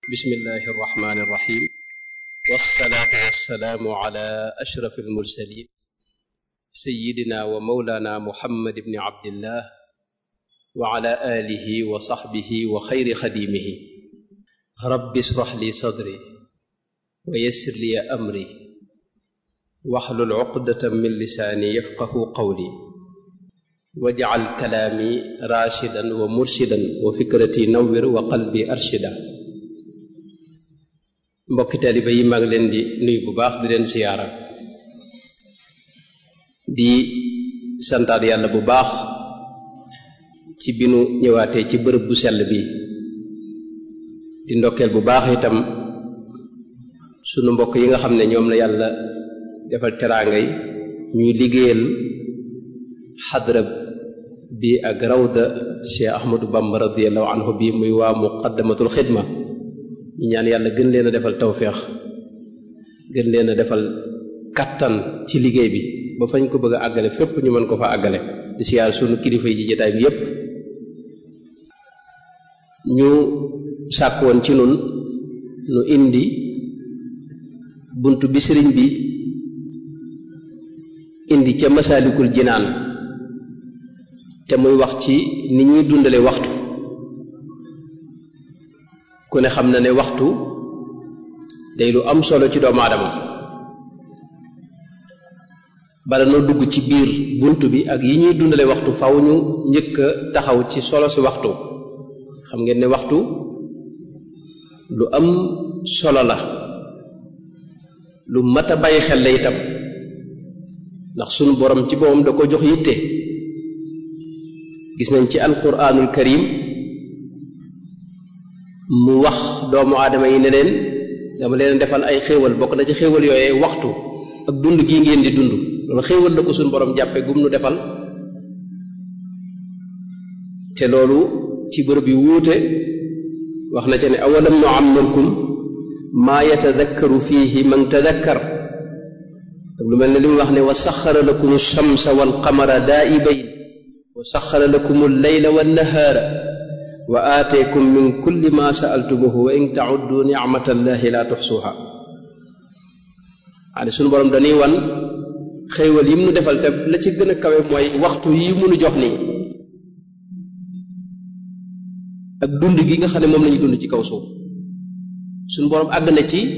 bismillahi irrahmani irrahim wassalaatu wassalaamu ala ashraf almursalin sayidina wa maulana muhammad ibni abdillah wa ala alihi wa saxbihi wa xayri xadimihi rabbi israh li sadri wa yassir li amri waxlul uqdatan min lisaani yafqahu qawli wajcal kalaami raashidan wa murshidan wa fikrati nawwir wa qalbi arshida mbokki taaliba yi maa ngi leen di nuyu bu baax di leen siyaara di santaat yàlla bu baax ci bi nu ñëwaatee ci bërëb bu sell bi di ndokkeel bu baax itam sunu mbokk yi nga xam ne ñoom la yàlla defal teraangay ñuy liggéeyal xadra bi ak rawda Cheikh Ahmadou Bamba radiallahu anhu bi muy waa muqaddamatul xidma ñu ñaan yàlla gën leen a defal tawféex gën leen a defal kattan ci liggéey bi ba fañ ko bëgg a àggale fépp ñu mën ko fa àggale di siyaar sunu kilifa yi ci jotaay bi yépp ñu sàkk woon ci nun nu indi bunt bi sëriñ bi indi ca masaalikul jinaan te muy wax ci ni ñuy dundale waxtu ku ne xam na ne waxtu day lu am solo ci doomu aadama bala noo dugg ci biir bunt bi ak yi ñuy dundale waxtu faw ñu njëkk a taxaw ci solo si waxtu xam ngeen ne waxtu lu am solo la lu mat a bàyyi xel la itam ndax sunu borom ci boppam da ko jox yitte gis nañ ci alquranul karim mu wax doomu aadama yi ne leen dama leen defal ay xéewal bokk na ci xéewal yooyee waxtu ak dund gii ngeen di dund loolu xéewal la ko suñu borom jàppe gum nu defal te loolu ci bërëb yu wuute wax na ca ne awalam nu ammalkum maa yatadakkaru fiihi man tadakkar ak lu mel ne li mu wax ne wa saxara lakum shamsa wal qamara daa'ibayn wa saxara lakum al-layla wan nahaara wa aateekum min kulli ma saaltumuhu wa in tauddu nicmatallahi la tuxsuha waane suñu boroom dañuy wan xéewal yi mu nu defal te la ci gën a kawe mooy waxtu yi mu nu jox nii ak dund gi nga xam ne moom la ñuy dund ci kaw suuf suñu boroom àgg na ci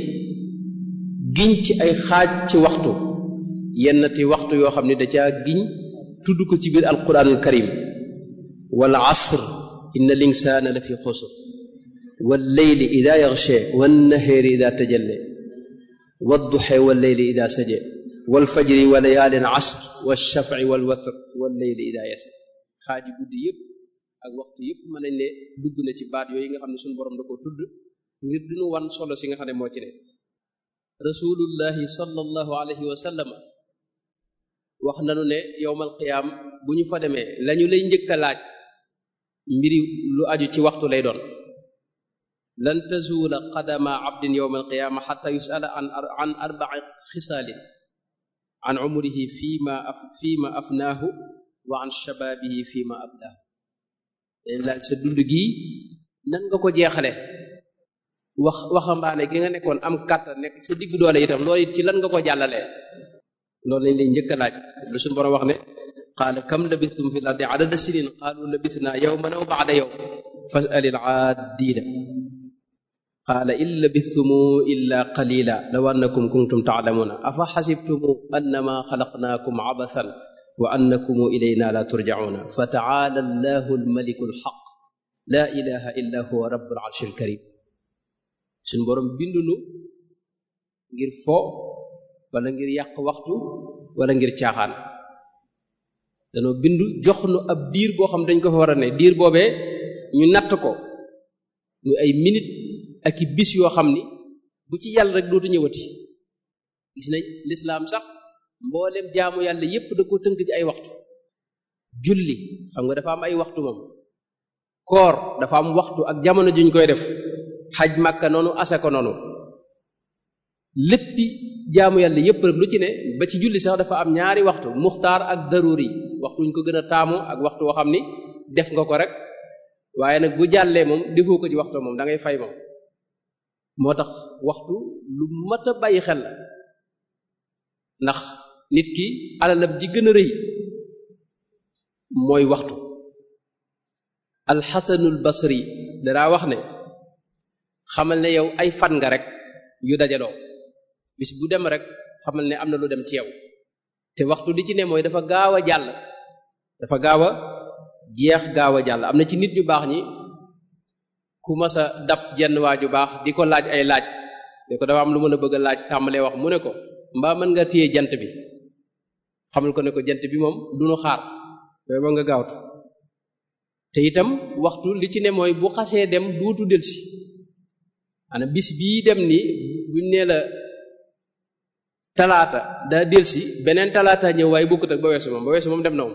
giñ ci ay xaaj ci waxtu yennati waxtu yoo xam ne da caa giñ tudd ko ci biir alquranul karim wal asr inna linsaana la fi xusr wal leyli ida yaxshe wan naheeri ida tajalle wadduxe wal leyli ida saje wal fajri wa layaalin asr wal shafci wal watr wal leyli ida yasr xaaji guddi yëpp ak waxtu yëpp mën nañ ne dugg na ci baat yooyu nga xam ne suñu borom da ko tudd ngir duñu wan solo si nga xam ne moo ci ne rasulullahi sallallahu alayhi wa sallam wax nanu ne yowmal qiyaam bu ñu fa demee lañu lay njëkk a laaj mbiri lu aju ci waxtu lay doon lan tazuula qadama abdin yowma alqiyaama xata yusala an an arbai xisaalin an umrihi fima af fima afnaahu wa an shabaabihi fima ablaahu dañ laaj sa dund gii nan nga ko jeexale wax waxambaane gi nga nekkoon am kàttan nekk sa digg doole itam loolu it ci lan nga ko jàllalee loolu lañ lay njëkk a laaj lu suñu borom wax ne qaala kam labistum fi l ardi adada sinin qaalu labisna yawman aw ba'da yawm fas'al al aaddiina qaala in labistum illa qalila law annakum kuntum ta'lamuuna afa xasibtum annama xalaqnaakum abathan wa annakum ilayna la turja'uuna fa ta'aala allahu almaliku alxaq la ilaha illa huwa rabbul arshi alkarim suñu borom bindunu ngir fo wala ngir yàq waxtu wala ngir caaxaan danoo bindu jox nu ab diir boo xam dañ ko fa war a ne diir boobee ñu natt ko muy ay minute ak i bis yoo xam ni bu ci yàlla rek dootu ñëwati gis nañ lislaam sax mboolem jaamu yàlla yépp da ko tënk ci ay waxtu julli xam nga dafa am ay waxtu moom koor dafa am waxtu ak jamono juñ koy def xaj màkka noonu asaka noonu léppi jaamu yàlla yépp rek lu ci ne ba ci julli sax dafa am ñaari waxtu muxtaar ak daruri waxtu ñu ko gën a taamu ak waxtu woo xam ni def nga ko rek waaye nag bu jàllee moom defoo ko ci waxtu moom da ngay fay moom moo tax waxtu lu mat a bàyyi xel la ndax nit ki alalam ji gën a rëy mooy waxtu alxasanul basri danaa wax ne xamal ne yow ay fan nga rek yu dajaloo bis bu dem rek xamal ne am na lu dem ci yow te waxtu li ci ne mooy dafa gaaw a jàll dafa gaaw a jeex gaaw a jàll am na ci nit ñu baax ñi ku mas a dab jenn waa ju baax di ko laaj ay laaj ne ko dafa am lu mën a bëgg a laaj tàmbalee wax mu ne ko mbaa mën nga téye jant bi xamal ko ne ko jant bi moom du nu xaar yooyu ba nga gaawtu te itam waxtu li ci ne mooy bu xasee dem duutu delsi ana bis bii dem ni buñ nee la talaata daa delsi beneen talaata ñëw waaye bokkut ak ba weesu moom ba weesu moom dem na moom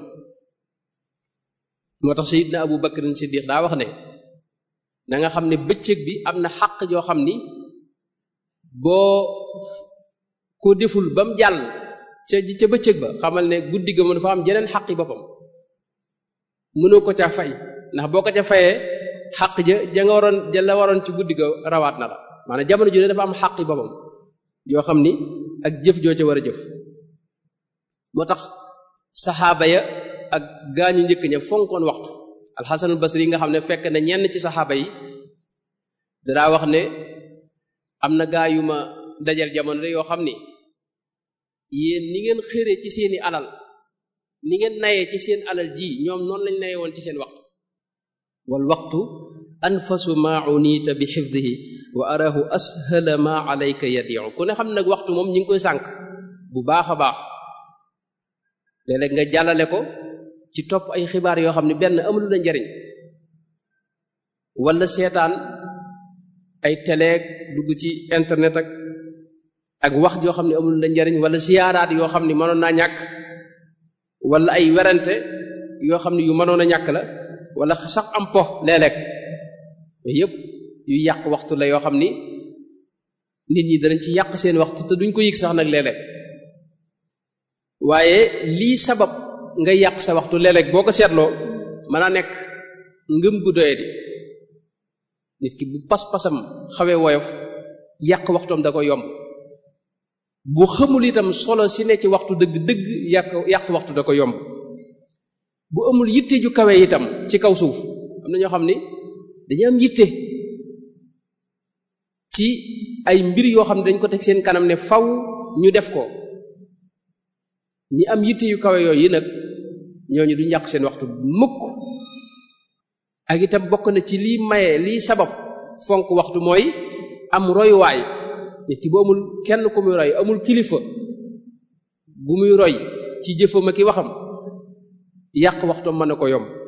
moo tax sayidna abu bakrin siddiq daa wax ne na nga xam ne bëccëg bi am na xàq joo xam ni boo ko deful ba mu jàll ca ca bëccëg ba xamal ne guddi ga moom dafa am jeneen xaqi boppam mënoo ko ca fay ndax boo ko ca fayee xaq ja ja nga waroon ja la waroon ci guddi ga rawaat na la maanaam jamono ju ne dafa am xaqi boppam yoo xam ni ak jëf joo ca war a jëf moo tax saxaaba ya ak gaañu njëkk ña fonkoon waxtu alxasanul basri yi nga xam ne fekk na ñenn ci saxaaba yi danaa wax ne am na gaa yu ma dajal jamono de yoo xam ni yéen ni ngeen xëre ci seeni alal ni ngeen nayee ci seen alal ji ñoom noonu lañ naye woon ci seen waxtu wal waxtu anfasu ma unita bi xifdihi wa arahu ashala ma alayka yadiu ku ne xam nag waxtu moom ñi ngi koy sànk bu baax a baax léeg-léeg nga jàllale ko ci topp ay xibaar yoo xam ne benn amul la njariñ wala seetaan ay teleeg dugg ci internet ak ak wax joo xam ne amul la njariñ wala siyaaraat yoo xam ne mënoon naa ñàkk wala ay werante yoo xam ne yu mënoon a ñàkk la wala sax am po léeg-léeg yooyu yëpp yu yàq waxtu la yoo xam ni nit ñi danañ ci yàq seen waxtu te duñ ko yëg sax nag léeg-léeg waaye lii sabab nga yàq sa waxtu léeg-léeg boo ko seetloo mën a nekk ngëm gu doye di nit ki bu pas-pasam xawee woyof yàq waxtoom da ko yomb bu xamul itam solo si ne ci waxtu dëgg dëgg yàq yàq waxtu da ko yomb bu amul yitte ju kawe itam ci kaw suuf am na ñoo xam ni dañu am yitte ci ay mbir yoo xam ne dañ ko teg seen kanam ne faw ñu def ko ñi am yitte yu kawe yooyu nag ñooñu duñ yàq seen waxtu mukk ak itam bokk na ci lii maye lii sabab fonk waxtu mooy am royuwaay nit ki bu amul kenn ku muy roy amul kilifa gu muy roy ci jëfam ak i waxam yàq waxtoom mën na ko yomb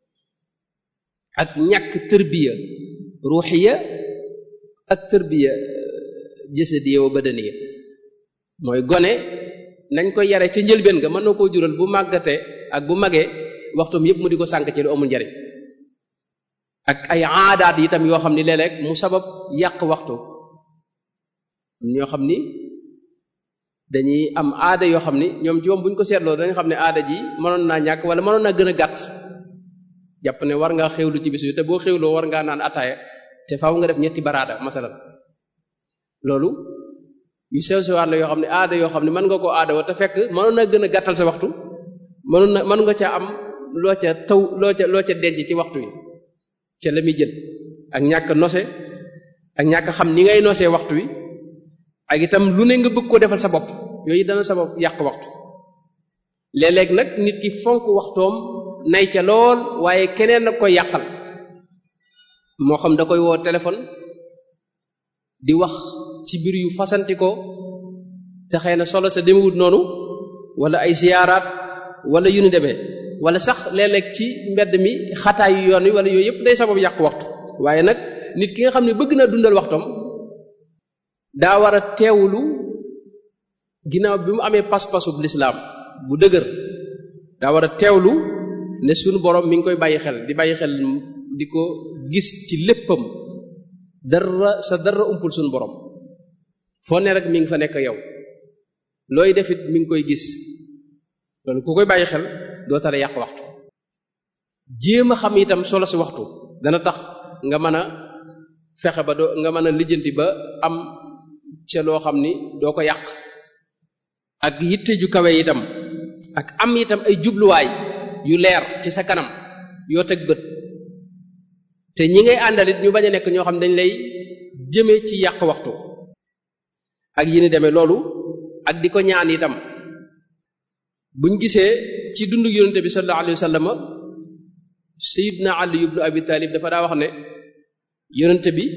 ak ñàkk tërbiya ruuxiya ak tërbiya jasadiya wa badaniya mooy gone nañ koy yare ca njëlbeen nga mën na koo jural bu màggate ak bu magee waxtoom yépp mu di ko sànk ci lu amul njariñ ak ay aadaat itam yoo xam ni léeg-léeg mu sabab yàq waxtu ñoo xam ni dañuy am aada yoo xam ni ñoom ci moom bu ñu ko seetloo dañu xam ne aada ji mënoon naa ñàkk wala mënoon naa gën a gàtt jàpp ne war ngaa xewlu ci bis bi te boo xewloo war ngaa naan ataaya te faaw nga def ñetti baraada masalan loolu yu sew sewaat la yoo xam ne aada yoo xam ne mën nga koo aada wa te fekk mënoon naa gën a gàttal sa waxtu mënoon na mën nga ca am loo ca taw loo ca loo ca denc ci waxtu wi ca la muy jël ak ñàkk nose ak ñàkk xam ni ngay nosee waxtu wi ak itam lu ne nga bëgg ko defal sa bopp yooyu dana sa bopp yàq waxtu léeg-léeg nag nit ki fonk waxtoom nay ca lool waaye keneen nag koy yàqal moo xam da koy woo téléphone di wax ci biir yu fasanti ko te xëy na solo sa demewut noonu wala ay siyaaraat wala yu ni demee wala sax léeg-léeg ci mbedd mi xataay yu yoon wi wala yooyu yëpp day sabab yàq waxtu waaye nag nit ki nga xam ne bëgg na dundal waxtoom daa war a teewlu ginnaaw bi mu amee pas-pasub lislaam bu dëgër daa war a teewlu ne sunu borom mi ngi koy bàyyi xel di bàyyi xel di ko gis ci léppam dara sa dara umpul sunu borom foo ne rek mi ngi fa nekk yow looy defit mi ngi koy gis loolu ku koy bàyyi xel doo tara yàq waxtu jéem a xam itam solo si waxtu dana tax nga mën a fexe ba doo nga mën a lijjanti ba am ca loo xam ni doo ko yàq ak yitte ju kawe itam ak am itam ay jubluwaay yu leer ci sa kanam yoo teg bët te ñi ngay àndalit ñu bañ a nekk ñoo xam dañ lay jëme ci yàq waxtu ak yi ni demee loolu ak di ko ñaan itam buñ gisee ci dundu yonente bi sallallahu alayhi wa sallam sayidna ali ibnu abi talib dafa daa wax ne yonente bi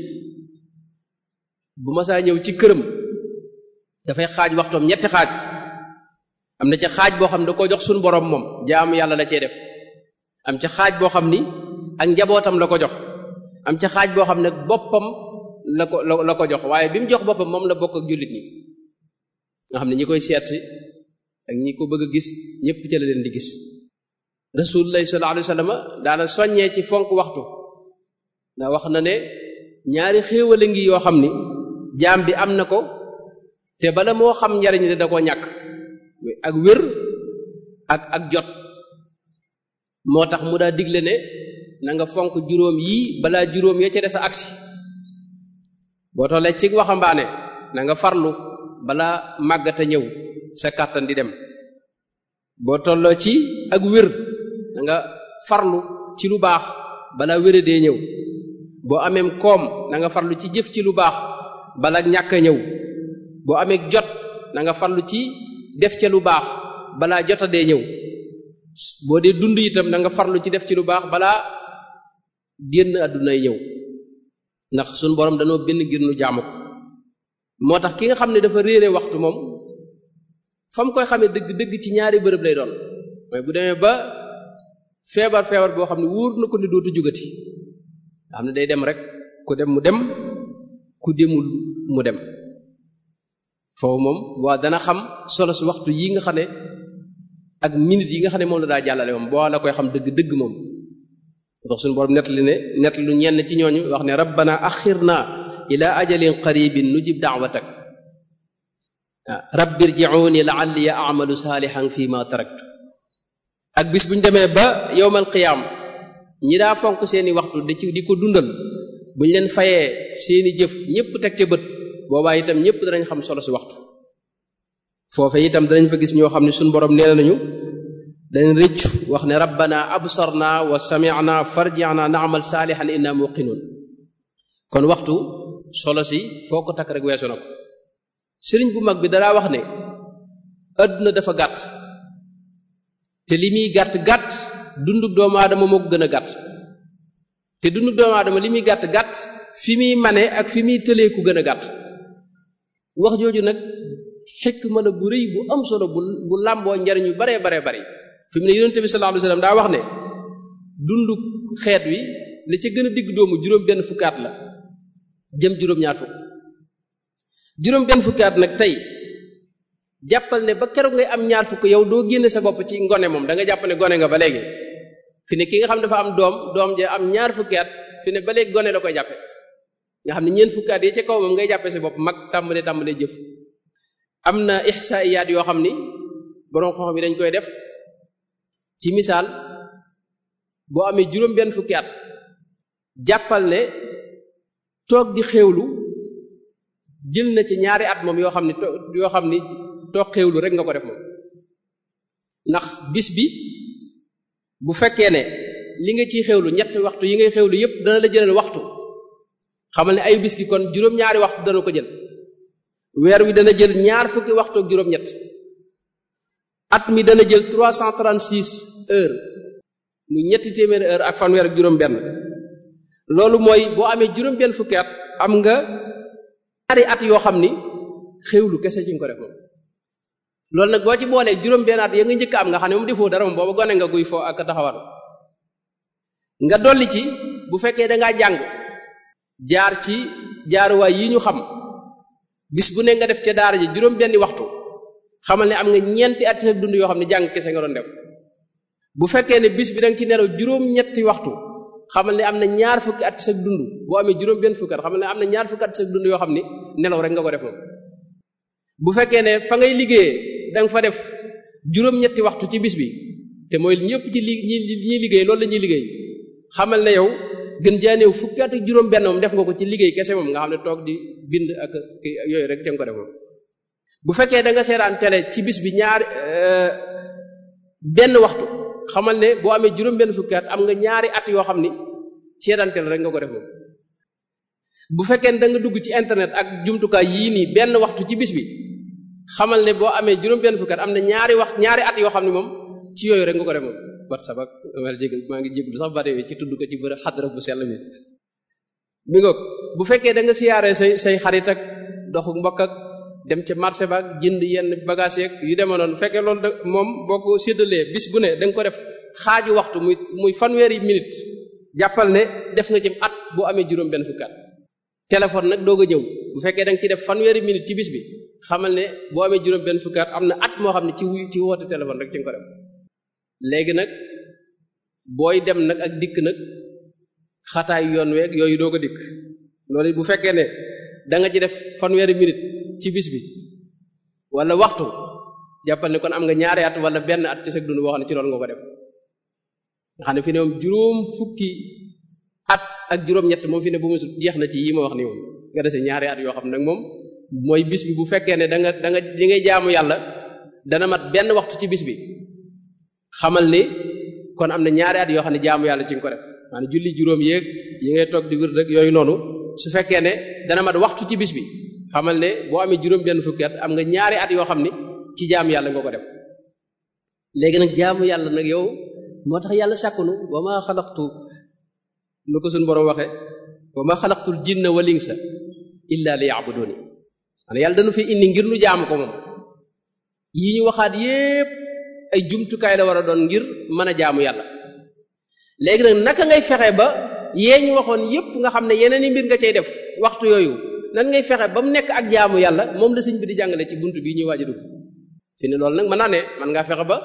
bu masaa ñëw ci këram dafay xaaj waxtoom ñetti xaaj am na ca xaaj boo xam ne da koo jox suñu borom moom jaamu yàlla la cee def am ca xaaj boo xam ni ak njabootam la ko jox am ca xaaj boo xam ne boppam la ko la ko jox waaye bi mu jox boppam moom la bokk ak jullit ñi nga xam ne ñi koy seet si ak ñi ko bëgg a gis ñépp ca la leen di gis rasulullah sallallahu alayhi wa sallam daana soññee ci fonk waxtu ndax wax na ne ñaari xéewale ngi yoo xam ni jaam bi am na ko te bala moo xam njariñ li da koo ñàkk ak wér ak ak jot moo tax mu daa digle ne na nga fonk juróom yii balaa juróom ya ca des a agsi boo tollee ci waxambaane na nga farlu balaa màggata ñëw sa kàttan di dem boo tolloo ci ak wér na nga farlu ci lu baax balaa wéradee ñëw boo ameem koom na nga farlu ci jëf ci lu baax bala ñàkk a ñëw boo amee jot na nga farlu ci def ca lu baax balaa jotadee ñëw boo dee dund itam na nga farlu ci def ci lu baax balaa génn àddunay ñëw ndax suñ borom danoo benn ngir nu jaamu ko moo tax ki nga xam ne dafa réere waxtu moom fa mu koy xamee dëgg dëgg ci ñaari bërëb lay doon mooy bu demee ba feebar feebar boo xam ne wóor na ko ni dootu jugati nga xam ne day dem rek ku dem mu dem ku demul mu dem foofu moom waa dana xam solo si waxtu yi nga xam ne ak minutes yi nga xam ne moom la daa jàllale moom boo la koy xam dëgg dëgg moom ndax suñu borom nettali ne nettali lu ñenn ci ñooñu wax ne rabbana axirna ila ajalin qaribin nujib da'watak rabbi irji'uni la'alli a'malu salihan fi ma taraktu ak bis bu ñu demee ba yowmal qiyaam ñi daa fonk seeni waxtu di ci di ko dundal bu ñu leen fayee seeni jëf ñépp teg ca bët boobaa itam ñépp danañ xam solo si waxtu foofe itam danañ fa gis ñoo xam ne suñu borom nee nañu dañ rëccu wax ne rabbana absarna wa sami'na farji'na na'mal salihan inna muqinun kon waxtu solo si foo ko takk rek weesu na ko sëriñ bu mag bi danaa wax ne adduna dafa gàtt te li muy gàtt gàtt dundub doomu aadama moo ko gën a gàtt te dundub doomu aadama li muy gàtt gàtt fi muy mane ak fi muy tëlee ku gën a gàtt wax jooju nag xikma la bu rëy bu am solo bu bu làmboo njariñ yu baree baree bari fi mu ne yonente bi sallallahu alayhi wasallam daa wax ne dundu xeet wi li ca gën a digg doomu juróom benn fukkaat la jëm juróom ñaar fukk juróom benn fukkaat nag tey jàppal ne ba keroog ngay am ñaar fukk yow doo génne sa bopp ci ngone moom da nga jàpp ne gone nga ba léegi fi ne ki nga xam dafa am doom doom ja am ñaar fukkaat fi ne ba léegi gone la koy jàppe nga xam ne ñeent fukkaat yi ca kaw moom ngay jàppe sa bopp mag tàmbalee tàmbalee jëf am na ihsaiyaat yoo xam ni borom xam-xam yi dañ koy def ci misaal boo amee juróom benn fukki at jàppal ne toog di xéewlu jël na ci ñaari at moom yoo xam ni yoo xam ni toog xéewlu rek nga ko def moom ndax bis bi bu fekkee ne li nga ciy xéewlu ñetti waxtu yi ngay xéewlu yépp dana la jëlal waxtu xamal ne ay bis gi kon juróom-ñaari waxtu dana ko jël weer wi dana jël ñaar fukki waxtu ak juróom-ñett at mi dana jël 336 heures mu ñetti téeméeri heure ak fanweer ak juróom-benn loolu mooy boo amee juróom-benn fukki at am nga ñaari at yoo xam ni xéwlu kese ci nga ko def moom. loolu nag boo ci boolee juróom-benn at ya nga njëkk am nga xam ne moom defoo dara moom booba gone nga guy foo ak taxawal nga dolli ci bu fekkee da ngaa jàng jaar ci jaaruwaay yi ñu xam. bis bu ne nga def ca daara ji juróom benni waxtu xamal ne am nga ñeenti at sa dund yoo xam ne jàng kese nga doon def bu fekkee ne bis bi da nga ci nelaw juróom-ñetti waxtu xamal ne am na ñaar fukki at sa dund boo amee juróom benn fukki at xamal ne am na ñaar fukki at sa dund yoo xam ne nelaw rek nga ko def moom bu fekkee ne fa ngay liggéeyee da nga fa def juróom-ñetti waxtu ci bis bi te mooy ñëpp ci li ñi ñiy liggéey loolu la ñuy liggéey xamal ne yow gën jaaneew fukki at ak juróom benn moom def nga ko ci liggéey kese moom nga xam ne toog di bind ak yooyu rek ca nga ko def moom bu fekkee da nga seetaan télé ci bis bi ñaari benn waxtu xamal ne boo amee juróom benn fukki at am nga ñaari at yoo xam ni seetaan télé rek nga ko def moom bu fekkee da nga dugg ci internet ak jumtukaay yii nii benn waxtu ci bis bi xamal ne boo amee juróom benn fukki at am na ñaari wax ñaari at yoo xam ne moom ci yooyu rek nga ko def moom whatsapp ak wala jégal maa ngi jéglu sax bare ci tudd ko ci bërë xadra bu sell mi mi ngoog bu fekkee da nga siyaaree say say xarit ak doxu mbokk ak dem ca marché ba ak jënd yenn bagage yeeg yu demee noonu fekkee loolu da moom boo ko séddalee bis bu ne da nga ko def xaaju waxtu muy muy fanweeri minute jàppal ne def nga ci at boo amee juróom benn fukki at téléphone nag doog a ñëw bu fekkee da nga ci def fanweeri minute ci bis bi xamal ne boo amee juróom benn fukki at am na at moo xam ne ci wuy ci woote téléphone rek ci nga ko def léegi nag booy dem nag ak dikk nag xataay yoon weeg yooyu doo ko dikk loolu bu fekkee ne da nga ci def fanweeri minute ci bis bi wala waxtu jàppal ne kon am nga ñaari at wala benn at ci sa dund boo xam ne ci loolu nga ko def nga xam ne fi ne moom juróom fukki at ak juróom-ñett moom fi ne bu mu jeex na ci yi ma wax ni moom nga dese ñaari at yoo xam nag moom mooy bis bi bu fekkee ne da nga da nga li ngay jaamu yàlla dana mat benn waxtu ci bis bi xamal ni kon am na ñaari at yoo xam ne jaamu yàlla ci nga ko def maanaam julli juróom yéeg yi ngay toog di wër rek yooyu noonu su fekkee ne dana mat waxtu ci bis bi xamal ne boo amee juróom benn fukki at am nga ñaari at yoo xam ne ci jaamu yàlla nga ko def léegi nag jaamu yàlla nag yow moo tax yàlla sàkkunu wa ma xalaqtu nu ko suñu borom waxee wa ma xalaqtul jinna wal insa illa li ya'buduni maanaam yàlla dañu fi indi ngir nu jaamu ko moom yi ñu waxaat yépp ay jumtukaay la war a doon ngir mën a jaamu yàlla léegi nag naka ngay fexe ba yee ñu waxoon yépp nga xam ne yeneen i mbir nga cay def waxtu yooyu nan ngay fexe ba mu nekk ak jaamu yàlla moom la sëñ bi di jàngale ci bunt bii ñuy waaj a dugg fi ne loolu nag mën naa ne man ngaa fexe ba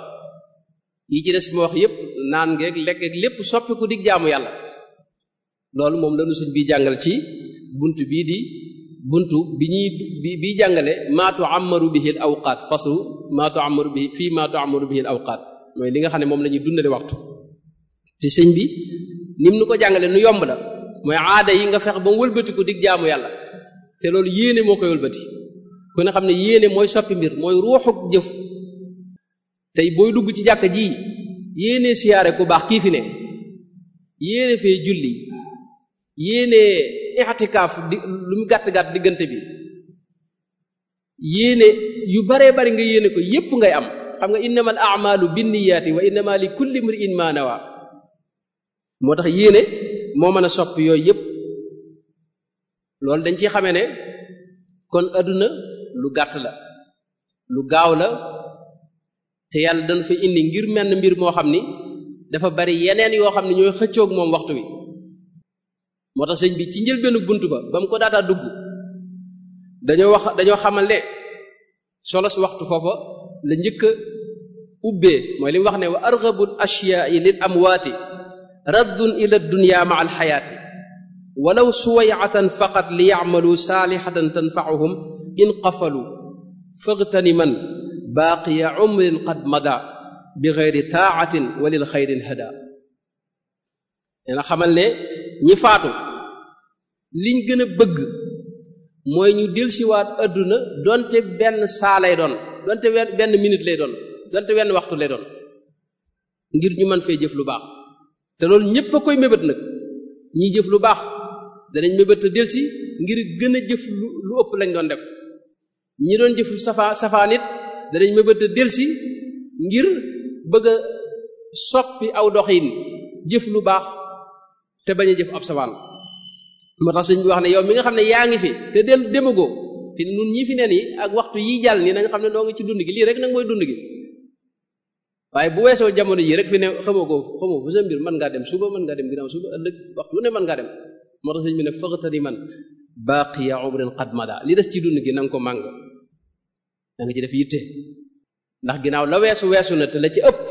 yi ci des ma wax yépp naan ngeeg lekk ak lépp soppiku dig jaamu yàlla loolu moom lañu sëñ bi jàngal ci bunt bii di buntu bi ñuy bi bi jàngale maa tu'ammaru bihi al awqaat faslu maa tu'ammaru bihi fii maa tu'ammaru bihi al awqaat mooy li nga xam ne moom la ñuy dundale waxtu te sëñ bi nim nu ko jàngale nu yomb la mooy aada yi nga fexe ba mu wëlbati ko dig jaamu yàlla te loolu yéene moo koy wëlbati ku ne xam ne yéene mooy soppi mbir mooy ruuxuk jëf tey booy dugg ci jàkka ji yéene siyaare ku baax kii fi ne yéene fee julli yéene i'tikaaf di lu mu gàtt-gàtt diggante bi yéene yu baree bari nga yéene ko yépp ngay am xam nga innamal a'malu binniyaati wa innama li kulli imri'in ma nawa moo tax yéene moo mën a soppi yooyu yépp loolu dañ ciy xamee ne kon adduna lu gàtt la lu gaaw la te yàlla dañ fa indi ngir menn mbir moo xam ni dafa bari yeneen yoo xam ne ñooy xëccoog moom waxtu wi moo tax sëñ bi ci njëlbeenu bunt ba ba mu ko daataa dugg dañoo wax dañoo xamal ne solo si waxtu foofa la njëkk a ubbee mooy li mu wax ne wa arghabul ashyaa'i lil amwaati raddun ila dunya ma al xayaati walaw suwayatan faqat li yacmalu saalihatan tanfacuhum in qafalu fagtaniman baaqiya umrin qad mada bi geyri taacatin wa lil xayrin hada dina xamal ne ñi faatu liñ gën a bëgg mooy ñu delsiwaat adduna donte benn saa lay doon donte benn minute lay doon donte wenn waxtu lay doon ngir ñu mën fee jëf lu baax te loolu ñépp a koy mébét nag ñiy jëf lu baax danañ mébét a delsi ngir gën a jëf lu lu ëpp lañ doon def ñi doon jëf safa safaan it danañ mébét a delsi ngir bëgg a soppi aw doxin jëf lu baax te bañ a jëf ab safaan moo tax sëñ bi wax ne yow mi nga xam ne yaa ngi fi te del demagoo fi nun ñi fi ne nii ak waxtu yi jàll nii nañ xam ne noo ngi ci dund gi lii rek nag mooy dund gi waaye bu weesoo jamono yi rek fi ne xamoo ko xamoo fu sa mbir mën ngaa dem suba mën ngaa dem ginnaaw suba ëllëg waxtu lu ne mën ngaa dem moo tax sëñ bi ne faqtani man baqiya umrin qad mada li des ci dund gi na nga ko màng da nga ci def yitte ndax ginnaaw la weesu weesu na te la ci ëpp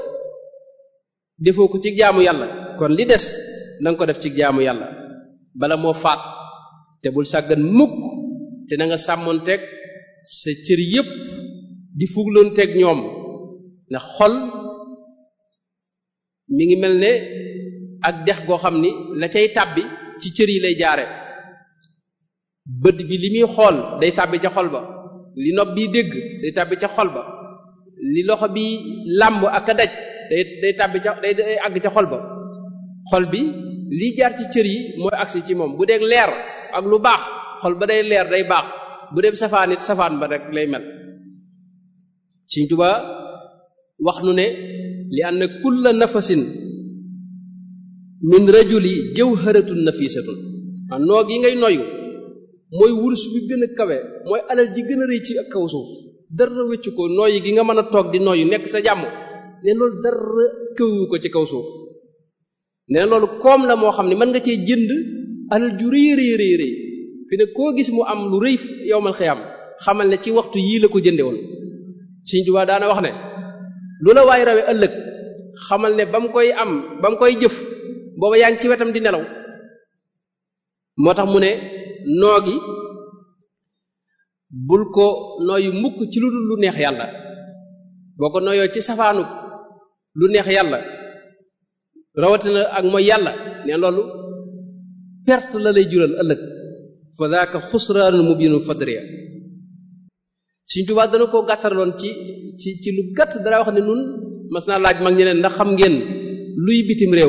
defoo ko ci jaamu yàlla kon li des na nga ko def ci jaamu yàlla bala moo faat te bul sàggan mukk te na nga sàmmoonteeg sa cër yépp di fugloonteeg ñoom ndax xol mi ngi mel ne ak dex goo xam ni la cay tàbbi ci cër yi lay jaare bët bi li muy xool day tàbbi ca xol ba li nopp bi dégg day tàbbi ca xol ba li loxo bi làmb ak a daj day day tàbbi ca day day àgg ca xol ba xol bi liy jaar ci cër yi mooy agsi ci moom bu dee leer ak lu baax xol ba day leer day baax bu dee safaan it safaan ba rek lay mel Sëriñ Tuubaa wax nu ne li anna kulla nafasin min rajuli jawharatun nafisatun a noog yi ngay noyu mooy wurus bi gën a kawe mooy alal ji gën a rëy ci ak kaw suuf dara wéccu ko nooyi gi nga mën a toog di noyu nekk sa jàmm ne loolu dara këwu ko ci kaw suuf ne loolu koom la moo xam ne mën nga cee jënd alal ju rëy rëy rëy rëy fi ne koo gis mu am lu rëy yowmal xiyam xamal ne ci waxtu yii la ko jënde woon Sëriñ Tuubaa daana wax ne lu la waay rawe ëllëg xamal ne ba mu koy am ba mu koy jëf booba yaa ngi ci wetam di nelaw moo tax mu ne noo gi bul ko nooyu mukk ci lu dul lu neex yàlla boo ko nooyoo ci safaanu lu neex yàlla rawatina ak mooy yàlla ne loolu perte la lay jural ëllëg fa daaka xusraanul mubinun fadriya Sëriñ Tuubaa dana koo gàttarloon ci ci ci lu gàtt dara wax ne nun mas naa laaj mag ñeneen ndax xam ngeen luy bitim réew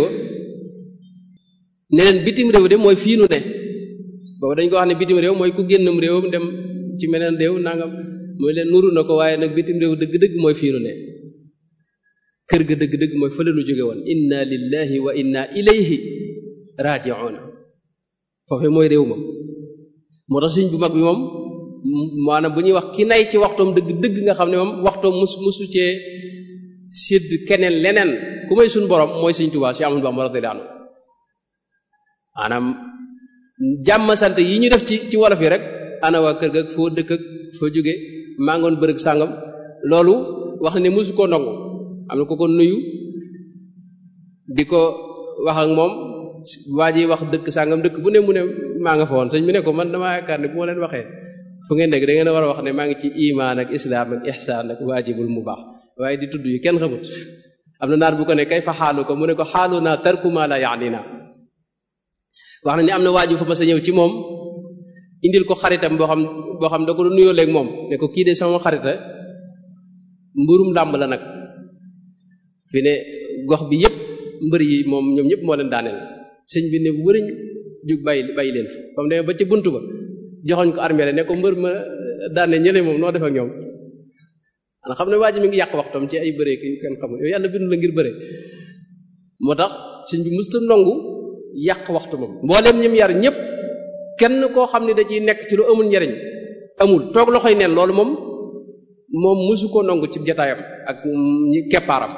ne leen bitim réew de mooy fii nu ne boobu dañ ko wax ne bitim réew mooy ku génnam réewam dem ci meneen réew nangam mooy leen nuru na ko waaye nag bitim réew dëgg-dëgg mooy fii nu ne kër ga dëgg-dëgg mooy fa la nu jóge woon inna lillahi wa inna ilayhi raji'un foofu mooy réew ma moo tax suñ bu mag bi moom maanaam bu ñuy wax ki nay ci waxtoom dëgg dëgg nga xam ne moom waxtoom mus musu cee sédd keneen leneen ku may suñ borom mooy Sëriñ Tuubaa si Ahmadu Bamba radiyallahu anhu maanaam jàmm sant yi ñu def ci ci wolof yi rek ana waa kër ga foo dëkk ak foo jóge maa ngoon bërëg sàngam loolu wax ne musu koo ndongo am na ko ko nuyu di ko wax ak moom waa ji wax dëkk sàngam dëkk bu ne mu ne maa nga fa woon sëñ bi ne ko man damaa yaakaar ne bu ma leen waxee fu ngeen dégg da ngeen a war a wax ne maa ngi ci imaan ak islaam ak ihsaan ak waajibul mu baax waaye di tudd yu kenn xamut am na naar bu ko ne kay fa xaalu ko mu ne ko xaalu naa tarku ma la yaanina wax na ni am na waaju fa ma sa ñëw ci moom indil ko xaritam boo xam boo xam da ko nuyoo léegi moom ne ko kii de sama xarita mburum làmb la nag fi ne gox bi yépp mbër yi moom ñoom ñëpp moo leen daaneel sëñ bi ne wëriñ jug bàyyi bàyyi leen fa ba mu demee ba ci bunt ba joxoñ ko armée ne ko mbër ma daane ñële moom noo def ak ñoom ana xam ne waa ji mi ngi yàq waxtam ci ay bëree yu kenn xamul yow yàlla bindu la ngir bëre moo tax sëñ bi musta nongu yàq waxtu moom mbooleem ñim yar ñëpp kenn koo xam ne da ciy nekk ci lu amul njariñ amul toog loxoy neen loolu moom moom musu ko nongu ci jataayam ak ñi keppaaram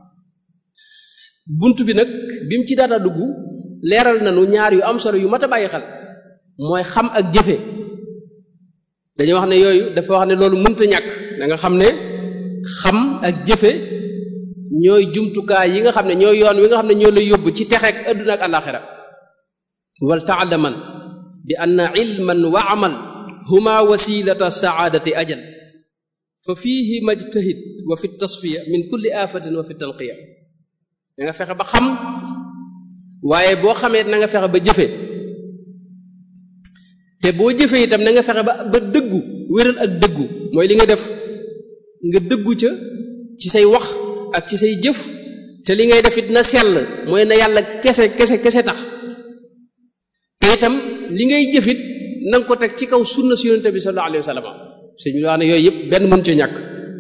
bunt bi nag bi mu ci daata dugg leeral nañu ñaar yu am solo yu mat a bàyyi xel mooy xam ak jëfe dañuy wax ne yooyu dafa wax ne loolu mënta ñàkk da nga xam ne xam ak jëfe ñooy jumtukaay yi nga xam ne ñooy yoon wi nga xam ne ñoo lay yóbbu ci texeek adduna ak alaxira wal taalaman bi anna ilman wa amal huma wasilata saadati ajal fa fiihi majtahid wa fi tasfiya min kulli afatin wa fi tanqiya da nga fexe ba xam waaye boo xamee na nga fexe ba jëfe te boo jëfee itam na nga fexe ba ba dëggu wéral ak dëggu mooy li nga def nga dëggu ca ci say wax ak ci say jëf te li ngay def it na sell mooy na yàlla kese kese kese tax te itam li ngay jëfit na nga ko teg ci kaw sunna si yonente bi sallallahu alayhi wa sallam sëñ bi wax ne yooyu yëpp benn mënu ci ñàkk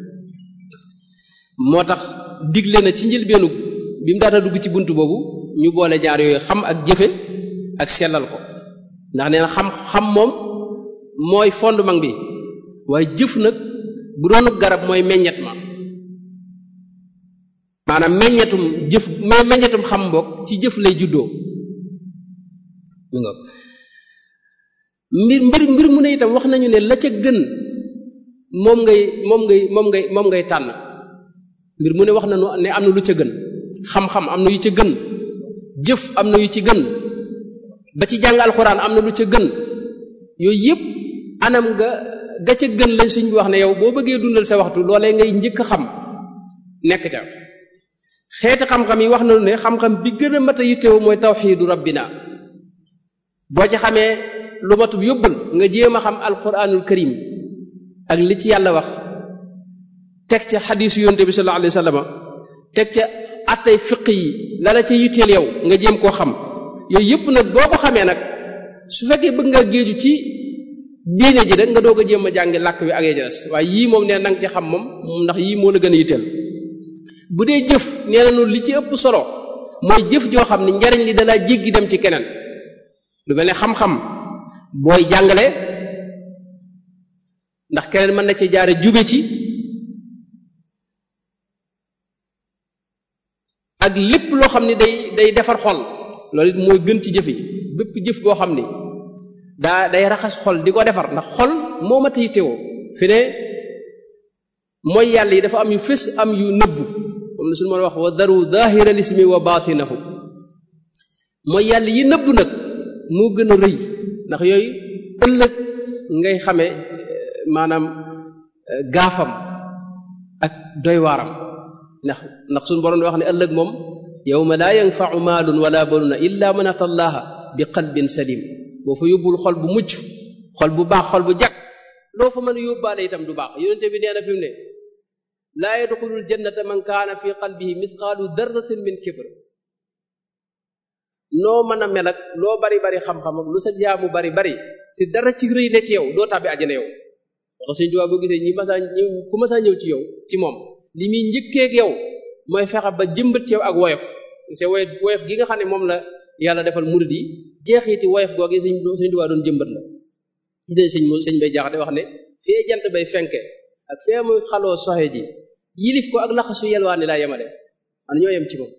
moo tax digle na ci njëlbeenu bi mu daata dugg ci bunt boobu ñu boole ñaar yooyu xam ak jëfe ak sellal ko ndax nee na xam xam moom mooy fondement bi waaye jëf nag bu doonu garab mooy meññet ma maanaam meññetum jëf meññetum xam mbokk ci jëf lay juddoo mi nga mbir mbir mbir mu ne itam wax nañu ne la ca gën moom ngay moom ngay moom ngay moom ngay tànn mbir mu ne wax nañu ne am na lu ca gën xam-xam am na yu ca gën jëf am na yu ci gën ba ci jàng alxuraan am na lu ca gën yooyu yëpp anam nga ga ca gën lañ suñ bi wax ne yow boo bëggee dundal sa waxtu loolee ngay njëkk a xam nekk ca xeeti xam-xam yi wax nañu ne xam-xam bi gën a mat a yittewoo mooy tawxiidu rabbina boo ci xamee lu matub yóbbal nga jéem a xam alquranul karim ak li ci yàlla wax teg ca xadiisu yonte bi sallallahu alayhi wa sallam teg ca attay fiq yi la la ca yitteel yow nga jéem koo xam yooyu yëpp nag boo ko xamee nag su fekkee bëgg nga géeju ci diine ji rek nga doog a jéem a jàngi làkk wi ak ya des waaye yii moom nee na nga ci xam moom ndax yii moo la gën a yitteel bu dee jëf nee na li ci ëpp solo mooy jëf joo xam ne njariñ li dalaa jéggi dem ci keneen lu mel ne xam-xam booy jàngale ndax keneen mën na ci jaare jube ci ak lépp loo xam ne day day defar xol loolu it mooy gën ci jëf yi bépp jëf boo xam ni daa day raxas xol di ko defar ndax xol moo mat yi teewoo fi ne mooy yàlla yi dafa am yu fés am yu nëbbu moom la suñu mën a wax wa daru zahira lismi wa batinahu mooy yàlla yi nëbbu nag moo gën a rëy ndax yooyu ëllëg ngay xamee maanaam gaafam ak doy waaram ndax ndax suñu borom wax ne ëllëg moom yawma laa yanfau maalun wala banuna illa man ata allaha bi qalbin salim boo fa yóbbul xol bu mucc xol bu baax xol bu jag loo fa mën a yóbbaale itam du baax yonente bi nee na fi mu ne laa yadxulul jannata man kaana fi qalbihi mithqaalu darratin min kibr noo mën a mel ak loo bari bari xam-xam ak lu sa jaamu bari bari te dara ci rëy ne ci yow doo tàbbi àjjana yow wax sëñ Tuubaa boo gisee ñi masaa ñëw ku masaa ñëw ci yow ci moom li muy njëkkeeg yow mooy fexe ba jëmbat ci yow ak woyof c'est woyof woyof gi nga xam ne moom la yàlla defal murid yi jeexiti woyof googu sëñ sëñ Tuubaa doon jëmbat la gis nañ sëñ sëñ bay jaxate wax ne fee jant bay fenke ak fee muy xaloo soxe ji yilif ko ak laxasu yelwaani laa yemale man ñoo yem ci moom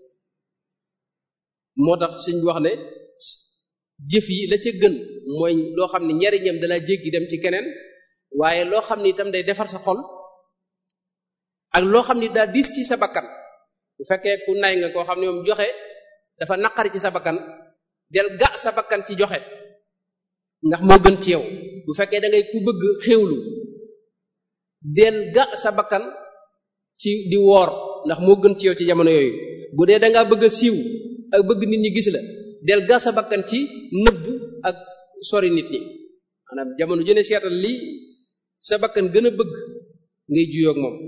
moo tax sëñ bi wax ne jëf yi la ca gën mooy loo xam ne njariñam dalaa jéggi dem ci keneen waaye loo xam ne itam day defar sa xol ak loo xam ne daa diis ci sa bakkan bu fekkee ku nay nga koo xam ne moom joxe dafa naqari ci sa bakkan del ga sa bakkan ci joxe ndax moo gën ci yow bu fekkee da ngay ku bëgg xéewlu del ga sa bakkan ci di woor ndax moo gën ci yow ci jamono yooyu bu dee da ngaa bëgg a siiw ak bëgg nit ñi gis la del ga sa bakkan ci nëbbu ak sori nit ñi maanaam jamono jëne seetal li sa bakkan gën a bëgg ngay juyoog moom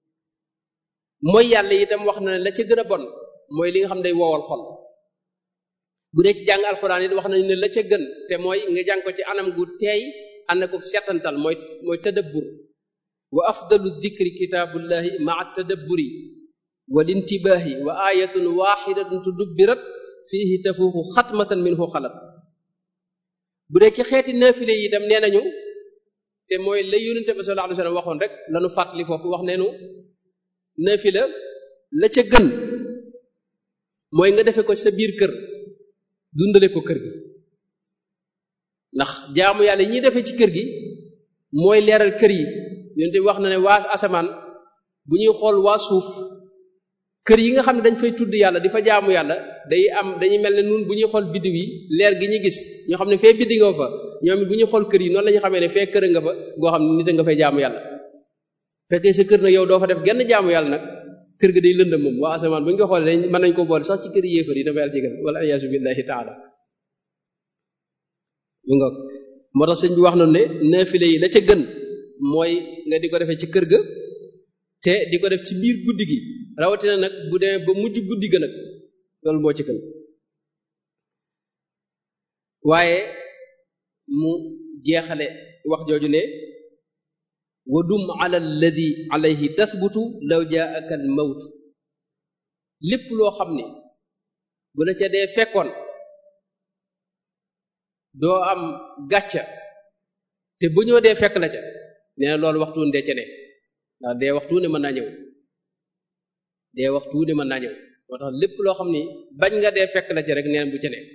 mooy yàlla itam wax na ne la ca gën a bon mooy li nga xam day wowal xol bu dee ci jàng alxuraan it wax nañu ne la ca gën te mooy nga jàng ko ci anam gu teey ànd ko setantal mooy mooy tadabbur wa afdalu dikri kitaabullahi maa tadabburi wal intibaahi wa ayatun waxidatun tudubbirat fiihi tafuuxu xatmatan minhu xalat bu dee ci xeeti naafile yi itam nee nañu te mooy la yonente bi sallallahu alayhi wasallam waxoon rek lanu fàttali foofu wax neenu naafila la ca gën mooy nga defe ko sa biir kër dundale ko kër gi ndax jaamu yàlla yi ñuy defee ci kër gi mooy leeral kër yi yonente bi wax na ne waa asamaan bu ñuy xool waa suuf kër yi nga xam ne dañ fay tudd yàlla di fa jaamu yàlla day am dañuy mel ne nun bu ñuy xool biddiw yi leer gi ñu gis ñoo xam ne fee biddi nga fa ñoom bu ñuy xool kër yi noonu la ñu xamee ne fee kër nga fa goo xam ne nit a nga fay jaamu yàlla fekkee sa kër nag yow doo fa def genn jaamu yàlla nag kër ga day lëndëm moom waa asamaan bu ñu ko xoolee dañ mën nañ ko boole sax ci kër yéefar yi dafa yàlla jégal wala ayaasu billahi taala mi nga moo tax sëñ bi wax noonu ne naafile yi la ca gën mooy nga di ko defee ci kër ga te di ko def ci biir guddi gi rawatina nag bu demee ba mujj guddi ga nag loolu moo ci gën waaye mu jeexale wax jooju ne wa dum ala alladi alayhi tasbutu law jaaka al mawt lépp loo xam ne bu la ca dee fekkoon doo am gàcca te bu ñoo dee fekk la ca nee na loolu waxtu dee ca ne ndax dee waxtu ne mën naa ñëw dee waxtu ne mën naa ñëw moo tax lépp loo xam ni bañ nga dee fekk la ca rek nee na bu ca ne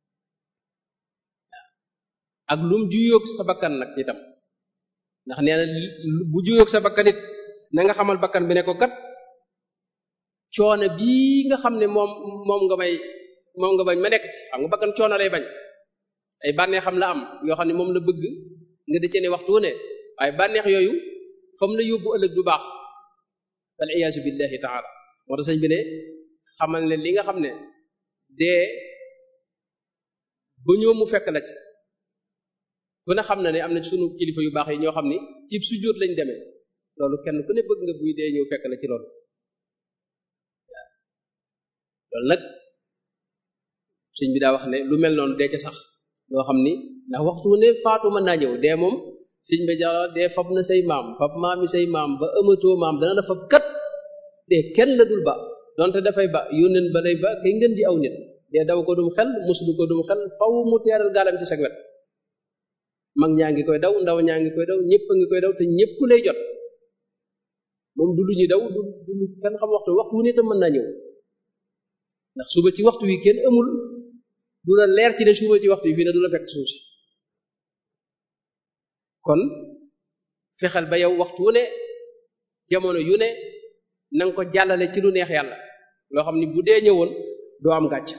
ak lum juyoog sa bakkan nag itam ndax nee na bu juyoog sa bakkan it na nga xamal bakkan bi ne ko kat coono bii nga xam ne moom moom nga may moom nga bañ ma nekk ci xam nga bakkan coono lay bañ ay bànneex xam la am yoo xam ne moom la bëgg nga di ca ne waxtu ne waaye bànneex yooyu fam la yóbbu ëllëg du baax wal iyaasu billahi taala moo tax sëñ bi ne xamal ne li nga xam ne dee ba ñëw mu fekk la ci ku ne xam na ne am na sunu kilifa yu baax yi ñoo xam ni ci sujjóot lañ demee loolu kenn ku ne bëgg nga buy dee ñëw fekk la ci loolu loolu nag sëñ bi daa wax ne lu mel noonu dee ca sax loo xam ni ndax waxtu ne faatu mën naa ñëw dee moom sëñ ba jara dee fab na say maam fab maami say maam ba ëmatoo maam dana la fab kat dee kenn la dul ba donte dafay ba yónneen ba lay ba kay ngën ji aw nit dee daw ko dum xel muslu ko dum xel faw mu teeral gaalam ci sag wet mag ñaa ngi koy daw ndaw ñaa ngi koy daw ñëpp a ngi koy daw te ñëpp lay jot moom du lu ñuy daw du du lu kenn xam waxtu waxtu wu ne tam mën naa ñëw ndax suba ci waxtu wi kenn amul du la leer ci ne suba ci waxtu wi fii ne du la fekk suuf si kon fexeel ba yow waxtu wu ne jamono yu ne na nga ko jàllale ci lu neex yàlla loo xam ni bu dee ñëwoon doo am gàcc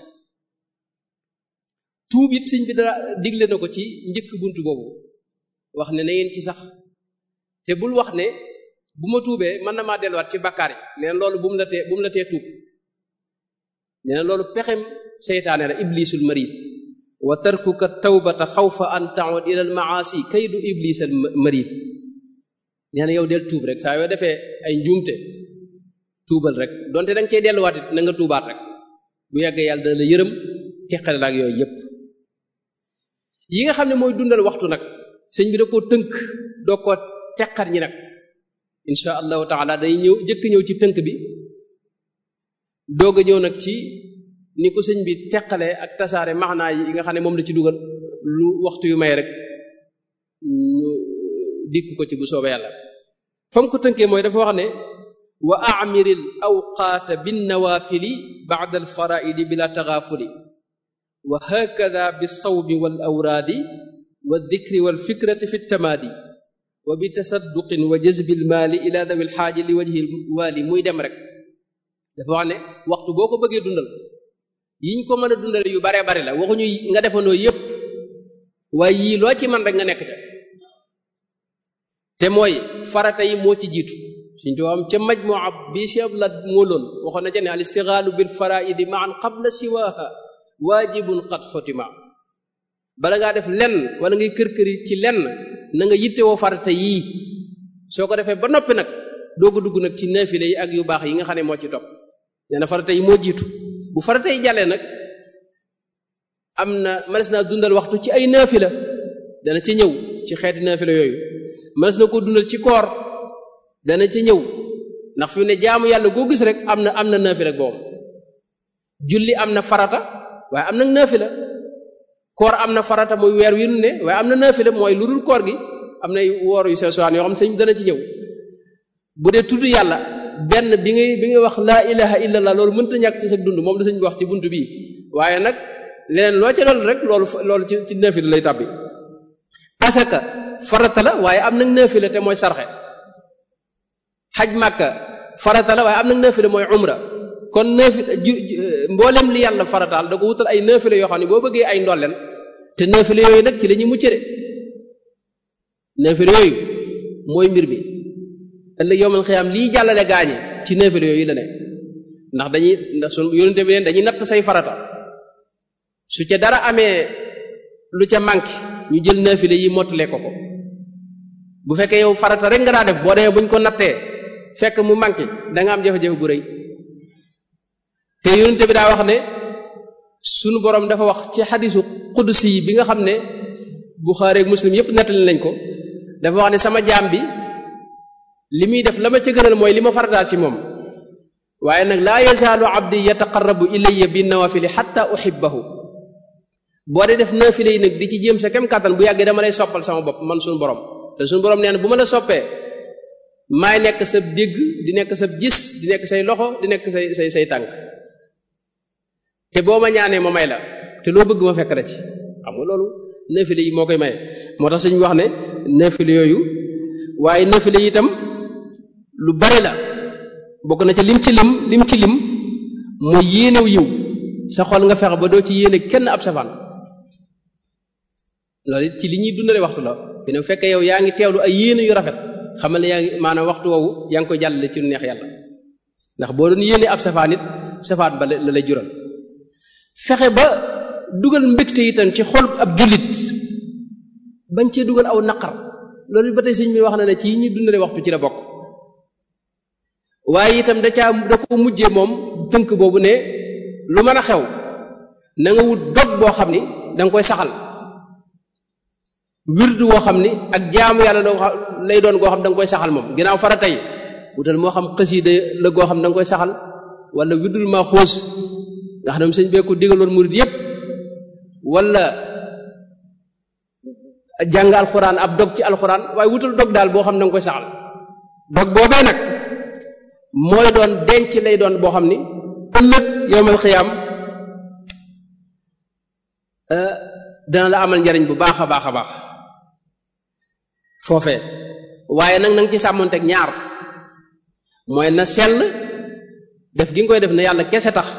tuub it sëñ bi dara digle na ko ci njëkk buntu boobu wax ne na ngeen ci sax te bul wax ne bu ma tuubee mën na maa delluwaat ci bakkaar yi neen loolu bu mu la tee bu mu la tee tuub nee na loolu pexem seytaane la iblisul marid wa tarkuka tawbata xawfa an ta'ud ila al maasi kaydu iblisal marid nee na yow del tuub rek saa yoo defee ay njuumte tuubal rek donte danga cey delluwaat it na nga tuubaat rek bu yàggee yàlla dana la yërëm teqale la ak yooyu yépp yi nga xam ne mooy dundal waxtu nag sëñ bi da koo tënk doo ko teqar ñi nag insha allahu taala day ñëw jëkk ñëw ci tënk bi doog a ñëw nag ci ni ko sëñ bi teqale ak tasaare maxnaa yi nga xam ne moom la ci dugal lu waxtu yu may rek ñu dikk ko ci bu soobee yàlla fam ko tënkee mooy dafa wax ne wa amiril awqaata binnawaafili ba'da alfaraidi bila taxaafuli wa hakada bilsawmi wal awraadi wa dikri wal fikrati fi tamaadi wa bi tasadduqin wa jazbi lmaali ila dawi lxaaji li wajhi waali muy dem rek dafa wax ne waxtu boo ko bëggee dundal yiñ ko mën a dundal yu baree bari la waxuñu nga defandoo yépp waaye yii loo ci man rek nga nekk ca te mooy farata yi moo ci jiitu suñ to am ca majmu'a bi chef la mooloon waxoon na ca ne al istighalu bil faraidi ma'an qabla siwaha waajibun qad xutima bala ngaa def lenn wala ngay kër-këri ci lenn na nga yittewoo farata yii soo ko defee ba noppi nag doo ko dugg nag ci naafile yi ak yu baax yi nga xam ne moo ci topp nee na farata yi moo jiitu bu farata yi jàllee nag am na mënees naa dundal waxtu ci ay naafila dana ci ñëw ci xeeti naafila yooyu mënees na ko dundal ci koor dana ci ñëw ndax fi ne jaamu yàlla goo gis rek am na am na naafila boobu julli am na farata waaye am na naafila koor am na farata muy weer wi nu ne waaye am na naafila mooy lu dul koor gi am nay woor yu sew sewaan yoo xam ne sëñ dana ci ñëw bu dee tudd yàlla benn bi ngay bi ngay wax laa ilaha illallah loolu mënta ñàkk ci sa dund moom la sëñ bi wax ci buntu bii waaye nag leneen loo ca loolu rek loolu loolu ci ci naafila lay tàbbi asaka farata la waaye am nag naafila te mooy sarxe xaj màkka farata la waaye am nag naafila mooy umra kon naafila ju mboolem li yàlla farataal da ko wutal ay naafila yoo xam ne boo bëggee ay ndolleen te naafila yooyu nag ci la ñuy mucc de naafila yooyu mooy mbir mi ëllëg yowmal xiyaam lii jàllale gaañe ci naafila yooyu la ne ndax dañuy ndax sun yonente bi neen dañuy natt say farata su ca dara amee lu ca manqué ñu jël naafila yi mottalee ko ko bu fekkee yow farata rek nga daa def boo demee buñ ko nattee fekk mu manqué da nga am jafe-jafe bu rëy te yonente bi daa wax ne sunu borom dafa wax ci xadisu qudsi yi bi nga xam ne Buxaari ak Muslim yépp nettali nañ ko dafa wax ne sama jaam bi li muy def la ma ca gënal mooy li ma farataal ci moom waaye nag laa yazaalu abdi yataqarrabu ilayya bi nawafili xatta uhibbahu boo dee def naafile yi nag di ci jéem sa kem kàttan bu yàggee dama lay soppal sama bopp man suñu borom te suñu borom nee na bu ma la soppee maay nekk sa dégg di nekk sa gis di nekk say loxo di nekk say say say tànk te boo ma ñaanee ma may la te loo bëgg ma fekk la ci xam nga loolu naafile yi moo koy maye moo tax suñu wax ne naafile yooyu waaye naafile yi itam lu bari la bokk na ca lim ci lim lim ci lim mooy yéenew yiw sa xol nga fexe ba doo ci yéene kenn ab safaan loolu it ci li ñuy dundale waxtu la fi ne bu fekkee yow yaa ngi teewlu ay yéene yu rafet xamal ne yaa ngi maanaam waxtu woowu yaa ngi koy jàllale ci lu neex yàlla ndax boo doon yéene ab safaan it safaat ba la lay jural fexe ba dugal mbégte itam ci xol ab jullit bañ cee dugal aw naqar loolu ba tey sëñ bi wax na ne ci yi ñuy dundale waxtu ci la bokk waaye itam da caa da ko mujjee moom tënk boobu ne lu mën a xew na nga wut dog boo xam ni da nga koy saxal wirdu woo xam ni ak jaamu yàlla lay doon goo xam da nga koy saxal moom ginnaaw fara tey wutal moo xam xasiida la goo xam da nga koy saxal wala wirdul ma xoos nga xam ne sëñ bee ko digaloon murid yépp wala jàng alxuraan ab dog ci alxuraan waaye wutal dog daal boo xam ne da nga koy saxal dog boobee nag mooy doon denc lay doon boo xam ni ëllëg yowmal xiyaam dana la amal njariñ bu baax a baax a baax foofee waaye nag na nga ci sàmmonteeg ñaar mooy na sell def gi nga koy def na yàlla kese tax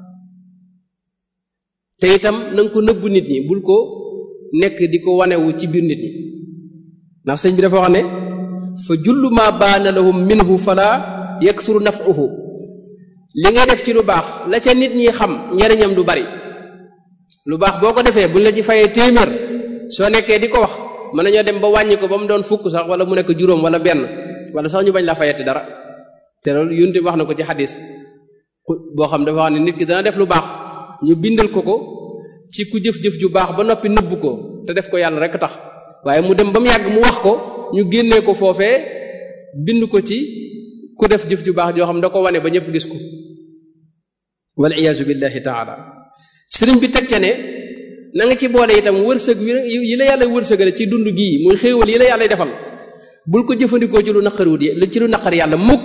te itam na nga ko nëbbu nit ñi bul ko nekk di ko wanewu ci biir nit ñi ndax sëñ bi dafa wax ne fa jullu ma baana lahum minhu fala yaksuru naf'uhu li nga def ci lu baax la ca nit ñi xam njariñam du bari lu baax boo ko defee buñ la ci fayee téeméer soo nekkee di ko wax mën nañoo dem ba wàññi ko ba mu doon fukk sax wala mu nekk juróom wala benn wala sax ñu bañ la fayati dara te loolu yunte wax na ko ci xadis boo xam dafa wax ne nit ki dana def lu baax ñu bindal ko ko ci ku jëf-jëf ju baax ba noppi nëbb ko te def ko yàlla rek tax waaye mu dem ba mu yàgg mu wax ko ñu génnee ko foofee bind ko ci ku def jëf ju baax joo xam da ko wane ba ñëpp gis ko wal iyaazu billahi taala sëriñ bi teg ca ne na nga ci boole itam wërsëg yi la yàlla wërsëgale ci dund gii muy xéewal yi la yàlla defal bul ko jëfandikoo ci lu naqariwut yi ci lu naqar yàlla mukk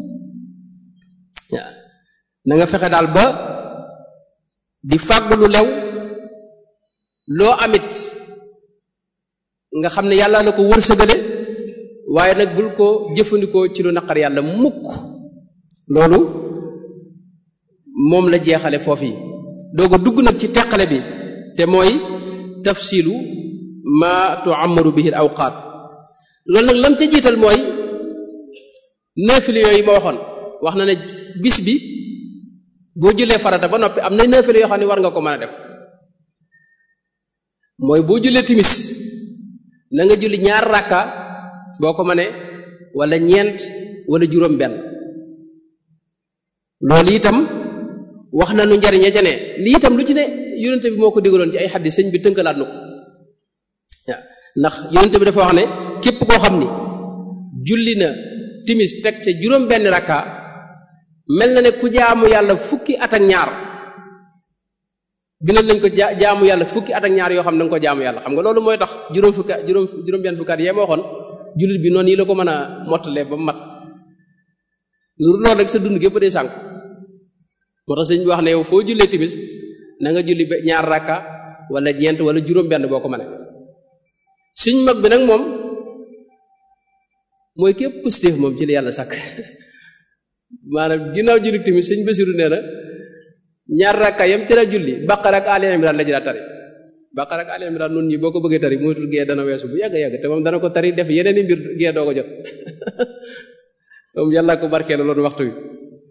waaw na nga fexe daal ba di fàgg lu lew loo amit nga xam ne yàlla la ko wërsëgale waaye nag bul ko jëfandikoo ci lu naqar yàlla mukk loolu moom la jeexale foofu yi doo ko dugg nag ci teqale bi te mooy tafsilu ma tuamaru bihi al awqaat loolu nag lam ca jiital mooy naafile yooyu ma waxoon wax na ne bis bi boo jullee farata ba noppi am na naafile yoo xam ne war nga ko mën a def mooy boo jullee timis na nga julli ñaar rakka boo ko mënee wala ñeent wala juróom benn loolu itam wax na nu njariñe ca ne lii itam lu ci ne yonente bi moo ko digaloon ci ay xaddi sëñ bi tënkalaat na ko waaw ndax yonente bi dafa wax ne képp koo xam ni julli na timis teg ca juróom benn rakka mel na ne ku jaamu yàlla fukki at ak ñaar bindal nañ ko jaamu yàlla fukki at ak ñaar yoo xam ne da nga ko jaamu yàlla xam nga loolu mooy tax juróom fukki juróom juróom benn fukki at yee ma waxoon jullit bi noonu yi la ko mën a mottalee ba mu mat loolu rek sa dund gépp day sànk moo tax sëñ bi wax ne yow foo jullee timis na nga julli ñaar rakka wala ñeent wala juróom benn boo ko mënee suñ mag bi nag moom mooy képp positif moom ci li yàlla sàkk maanaam ginnaaw julli timis sëñ Basiru nee na ñaar rakka yam ci la julli Baqara ak Ali Imran la ci daa tari Baqara ak Ali Imran noonu ñi boo ko bëggee tari moytul gee dana weesu bu yàgg yàgg te moom dana ko tari def yeneen i mbir gee doo ko jot moom yàlla ko barkeelu loolu waxtu wi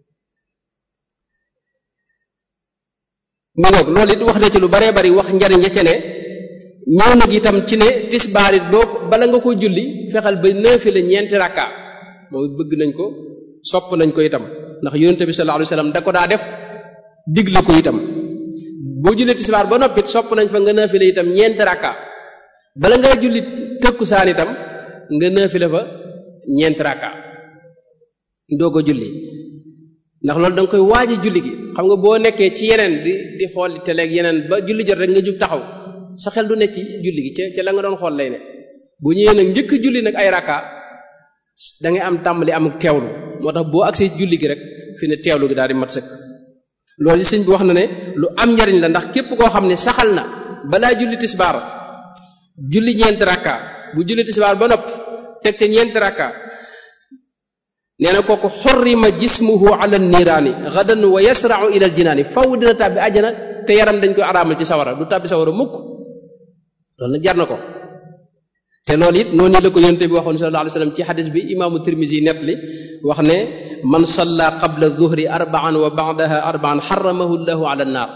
mu ngoog loolu it wax na ci lu baree bari wax njariñ ya ca ne ñëw nag itam ci ne tisbaar it boo bala nga ko julli fexal ba nëefi la ñeenti rakka moom bëgg nañ ko sopp nañ ko itam ndax yonente bi sallallahu alayhi wasallam da ko daa def digle ko itam boo jullee tisbaar ba noppit sopp nañ fa nga nëefi la itam ñeenti rakka bala ngaa julli tëkkusaan itam nga nëefi la fa ñeenti rakka doo ko julli ndax loolu da nga koy waaji julli gi xam nga boo nekkee ci yeneen di di xool teleeg yeneen ba julli jot rek nga jug taxaw sa xel du ne ci julli gi ca ca la nga doon xool lay ne bu ñëwee nag njëkk julli nag ay rakka da ngay am tàmbali am teewlu moo tax boo agsee julli gi rek fi ne teewlu gi daal di mat sëkk loolu sëñ bi wax na ne lu am njariñ la ndax képp koo xam ne saxal na balaa julli tisbaar julli ñeenti rakka bu julli tisbaar ba noppi teg ca ñeenti rakka nee na kooku xorrima jismuhu ala niiraani gadan wa yasrau ila aljinaani faw dina tàbbi àjjana te yaram dañ koy araamal ci sawara du tàbbi sawara mukk loolu nag jar na ko te loolu it noonu la ko yonente bi waxoon sallallahu alayhi wasallam ci xadis bi imaamu tirmisi nett li wax ne man salla qabla zuhri arbaan wa ba'daha arbaan xaramahu llahu ala nnaar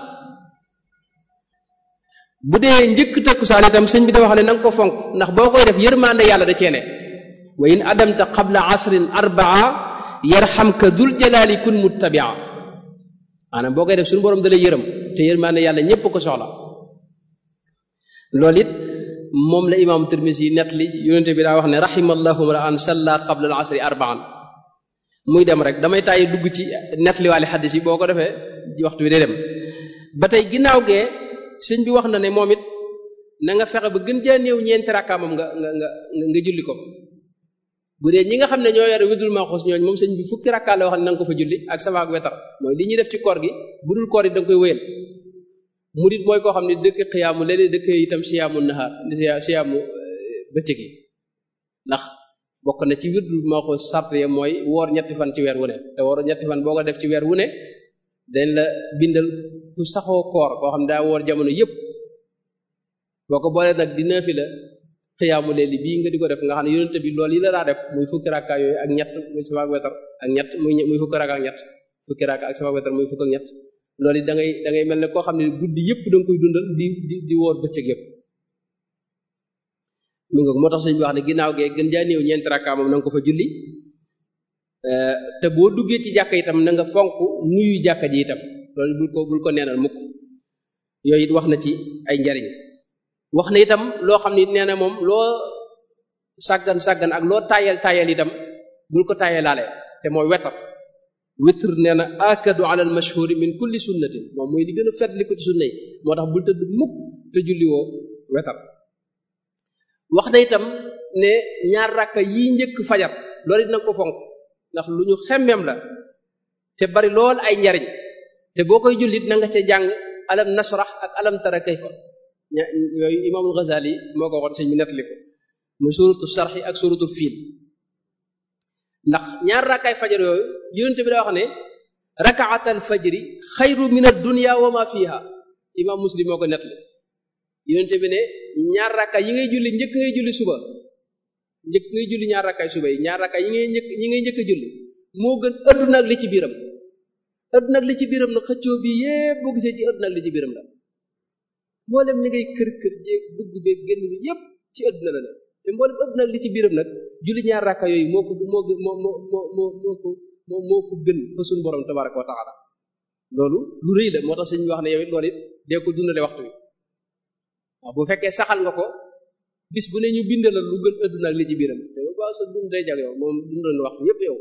bu dee njëkk takkusaan itam sëñ bi da wax ne na nga ko fonk ndax boo koy def yërmande yàlla da ceene wa in adamta qabla asrin arbaa yarxamka dul jalaali kun muttabia maanaam boo koy def suñu borom da lay yërëm te yërmande yàlla ñépp ko soxla loolu it moom la imaamu Tirmisi yi nett li yonente bi daa wax ne rahimallahu ra'an salla qabla al asri arbaan muy dem rek damay tàyyi dugg ci nett li waale xaddis yi boo ko defee waxtu bi day dem ba tey ginnaaw gee sëñ bi wax na ne moom it na nga fexe ba gën jaa néew ñeenti rakkaa moom nga nga nga nga julli ko bu dee ñi nga xam ne ñoo yore widul maxuus ñooñ moom sëñ bi fukki rakkaa la wax ne na nga ko fa julli ak safaak wetar mooy li ñuy def ci koor gi bu dul koor yi da nga koy wéyal murit mooy koo xam ne dëkk xiyaamu léeg-léeg dëkk itam siyaamu nahaar siyaamu bëccëg yi ndax bokk na ci wirdul maxuus sart ya mooy woor ñetti fan ci weer wu ne te woor ñetti fan boo ko def ci weer wu ne dañ la bindal ku saxoo koor koo xam ne daa woor jamono yépp boo ko boolee nag di naafi la xiyaamu leeli bii nga di ko def nga xam ne yonente bi loolu yi la daa def muy fukki rakka yooyu ak ñett muy safaak wetar ak ñett muy muy fukki rakka ak ñett fukki rakka ak safaak wetar muy fukk ak ñett loolu it da ngay da ngay mel ne koo xam ne guddi yépp da nga koy dundal di di di woor bëccëg yépp mu nga moo tax sëñ bi wax ne ginnaaw gee gën jaa néew ñeenti rakka moom na nga ko fa julli te boo duggee ci jàkka itam na nga fonk nuyu jàkka ji itam loolu bul ko bul ko neenal mukk yooyu it wax na ci ay njariñ wax na itam loo xam ne nee na moom loo sàggan sàggan ak loo tayal tayal itam bul ko tayalaale te mooy wetar witr nee na akadu ala al mashhuri min kulli sunnatin moom mooy li gën a fet li ko ci sunna yi moo tax bul tëdd mukk te julli woo wetar wax na itam ne ñaar rakka yi njëkk fajar loolu it nanga ko fonk ndax lu ñu xemmeem la te bari lool ay njariñ te boo koy jullit na nga ca jàng alam nasrah ak alam tara kayfa ña yooyu imaamul Ghazali moo ko waxoon sëñ bi nettali ko muy suratu sarxi ak suratu fiil ndax ñaar rakkaay fajar yooyu yonente bi daa wax ne rakaatal fajri xayru min ad-dunya wa ma fiha imaam muslim moo ko nettali yonente bi ne ñaar rakkaay yi ngay julli njëkk ngay julli suba njëkk ngay julli ñaar rakkaay suba yi ñaar rakkaay yi ngay njëkk yi ngay njëkk a julli moo gën adduna ak li ci biiram adduna ak li ci biiram nag xëccoo bi yépp boo gisee ci adduna ak li ci biiram la mboolem li ngay kër kër jéeg dugg beeg génn bi yépp ci adduna la ne te mboolem adduna ak li ci biiram nag julli ñaar rakka yooyu moo ko moo moo moo moo moo moo ko moo moo ko gën fa suñu borom tabaraka wa taala loolu lu rëy la moo tax sëñ bi wax ne yow it loolu it dee ko dundale waxtu wi waaw bu fekkee saxal nga ko bis bu ne ñu bindal la lu gën adduna ak li ci biiram te yow ba sa dund day jag yow moom dundal nga waxtu yépp yow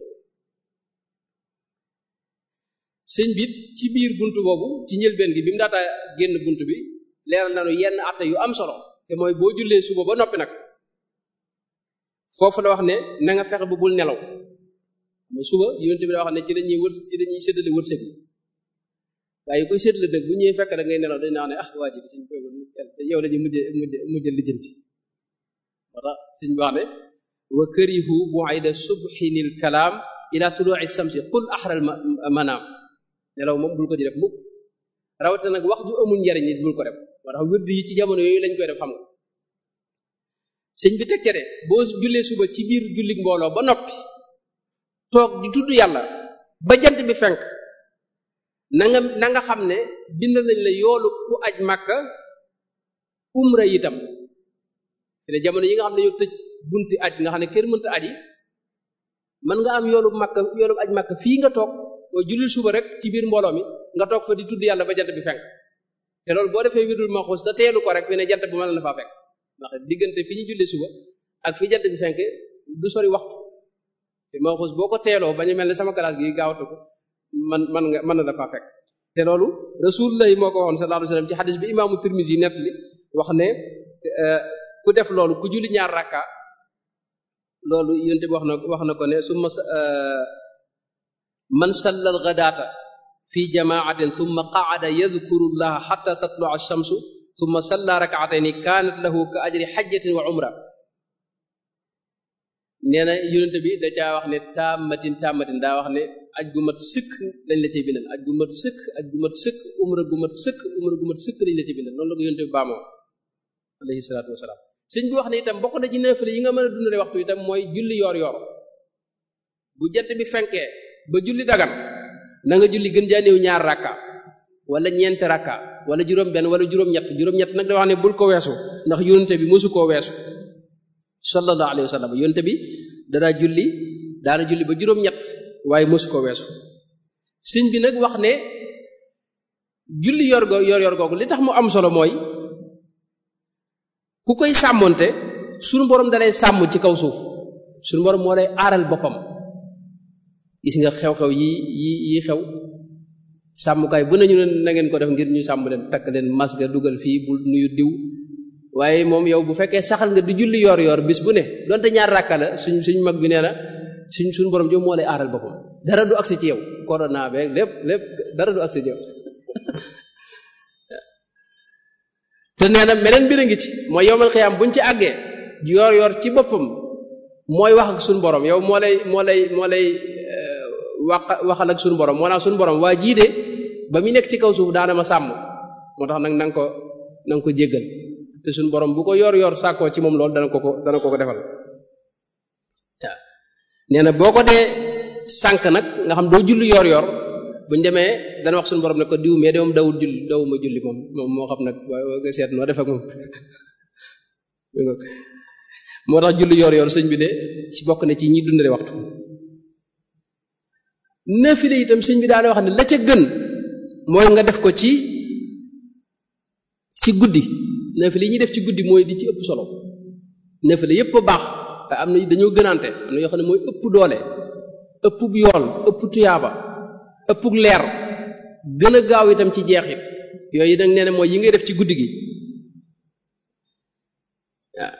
sëñ bi ci biir bunt boobu ci njëlbeen gi bi mu daata génn bunt bi leeral nañu yenn atte yu am solo te mooy boo jullee suba ba noppi nag foofu la wax ne na nga fexe ba bul nelaw mooy suba yonent bi da wax ne ci dañuy wër ci dañuy séddale wërsëg yi waaye koy séddale nag bu ñuy fekk da ngay nelaw dañ naa ne ah waa ji di suñ koy yow lañuy mujje mujje mujje lijjanti moo tax suñ wax ne wa karihu bu'ayda subhinil kalaam ila tulu'i samsi qul ahral manaam nelaw moom bul ko ci def mukk rawatina nag wax ju amul njariñ nit bul ko def moo tax wird yi ci jamono yooyu lañ koy def xam nga sëñ bi teg ca de boo jullee suba ci biir jullik mbooloo ba noppi toog di tudd yàlla ba jant bi fenk na nga na nga xam ne bind nañ la yoolu ku aj màkka umra itam te jamono yi nga xam ne yow tëj bunti aj nga xam ne kenn mënta aji mën nga am yoolu màkka yoolu aj màkka fii nga toog mooy jullil suba rek ci biir mbooloo mi nga toog fa di tudd yàlla ba jant bi fenk te loolu boo defee wirdul maxuus sa teelu ko rek fi ne jant bi mën na faa fekk ndax diggante fi ñu julli suba ak fi jant bi fenk du sori waxtu te maxuus boo ko teeloo ba ñu mel ne sama classe gi gaawatu ko man man nga mën na la faa fekk te loolu rasulullah moo ko waxoon sallallahu alayhi wasallam ci xadis bi imaamu Tirmisi nett li wax ne ku def loolu ku julli ñaar rakka loolu yonte bi wax na wax na ko ne summa man sallal ghadaata fi jamaatin thumma qa'ada yadhkuru llaha hatta tatlu'a ash-shamsu thumma salla rak'atayni kanat lahu ka ajri hajjatin wa umra nee na yonente bi da caa wax ne taamatin taamatin daa wax ne aj gu mat sëkk lañ la cay bindal aj gu mat sëkk aj gu mat sëkk umra gu mat sëkk umra gu mat sëkk lañ la cay bindal noonu la ko yonente bi baamoo alayhi salaatu wasalaam sëñ bi wax ne itam bokk na ci neefale yi nga mën a dundale waxtu itam mooy julli yoor yoor bu jant bi fenkee ba julli dagan na nga julli gën jaa néew ñaar rakka wala ñeenti rakka wala juróom-benn wala juróom-ñett juróom-ñett nag da wax ne bul ko weesu ndax yonente bi mosu koo weesu sallallahu alayhi wa sallam yonente bi danaa julli daana julli ba juróom-ñett waaye mosu koo weesu sëñ bi nag wax ne julli yor go yor yor googu li tax mu am solo mooy ku koy sàmmonte sunu borom dalay sàmm ci kaw suuf sunu borom moo lay aaral boppam gis nga xew-xew yi yi yi xew sàmmkaay bu nañu ne na ngeen ko def ngir ñu sàmm leen takk leen masque dugal fii bu nuyu diw waaye moom yow bu fekkee saxal nga di julli yor yor bis bu ne donte ñaar rakka la suñ suñ mag bi nee na suñ suñ borom jom moo lay aaral boppam dara du agsi ci yow corona beeg lépp lépp dara du agsi ci yow te nee na meneen mbir a ngi ci mooy yowmal xiyaam buñ ci àggee yor yor ci boppam mooy wax ak suñ borom yow moo lay moo lay moo lay wax waxal ak suñu borom moo naa suñu borom waa jii de ba mu nekk ci kaw suuf daana ma sàmm moo tax nag na nga ko na nga ko jéggal te suñu borom bu ko yor yor sàkkoo ci moom loolu dana ko ko dana ko ko defal waaw nee na boo ko dee sànq nag nga xam doo julli yor yor buñ demee dana wax suñu borom ne ko diw mais de moom dawul julli dawuma julli moom moom moo xam nag waaye nga seet noo def ak moom moo tax julli yor yor sëñ bi de ci bokk na ci ñi dundale waxtu naafile itam sëñ bi daana wax ne la ca gën mooy nga def ko ci ci guddi naafile yi ñuy def ci guddi mooy di ci ëpp solo naafile yépp a baax waaye am na dañoo gënaante am na yoo xam ne mooy ëpp doole ëpp yool ëpp tuyaaba ëpp leer gën a gaaw itam ci jeexit yooyu nag nee na mooy yi ngay def ci guddi gi waaw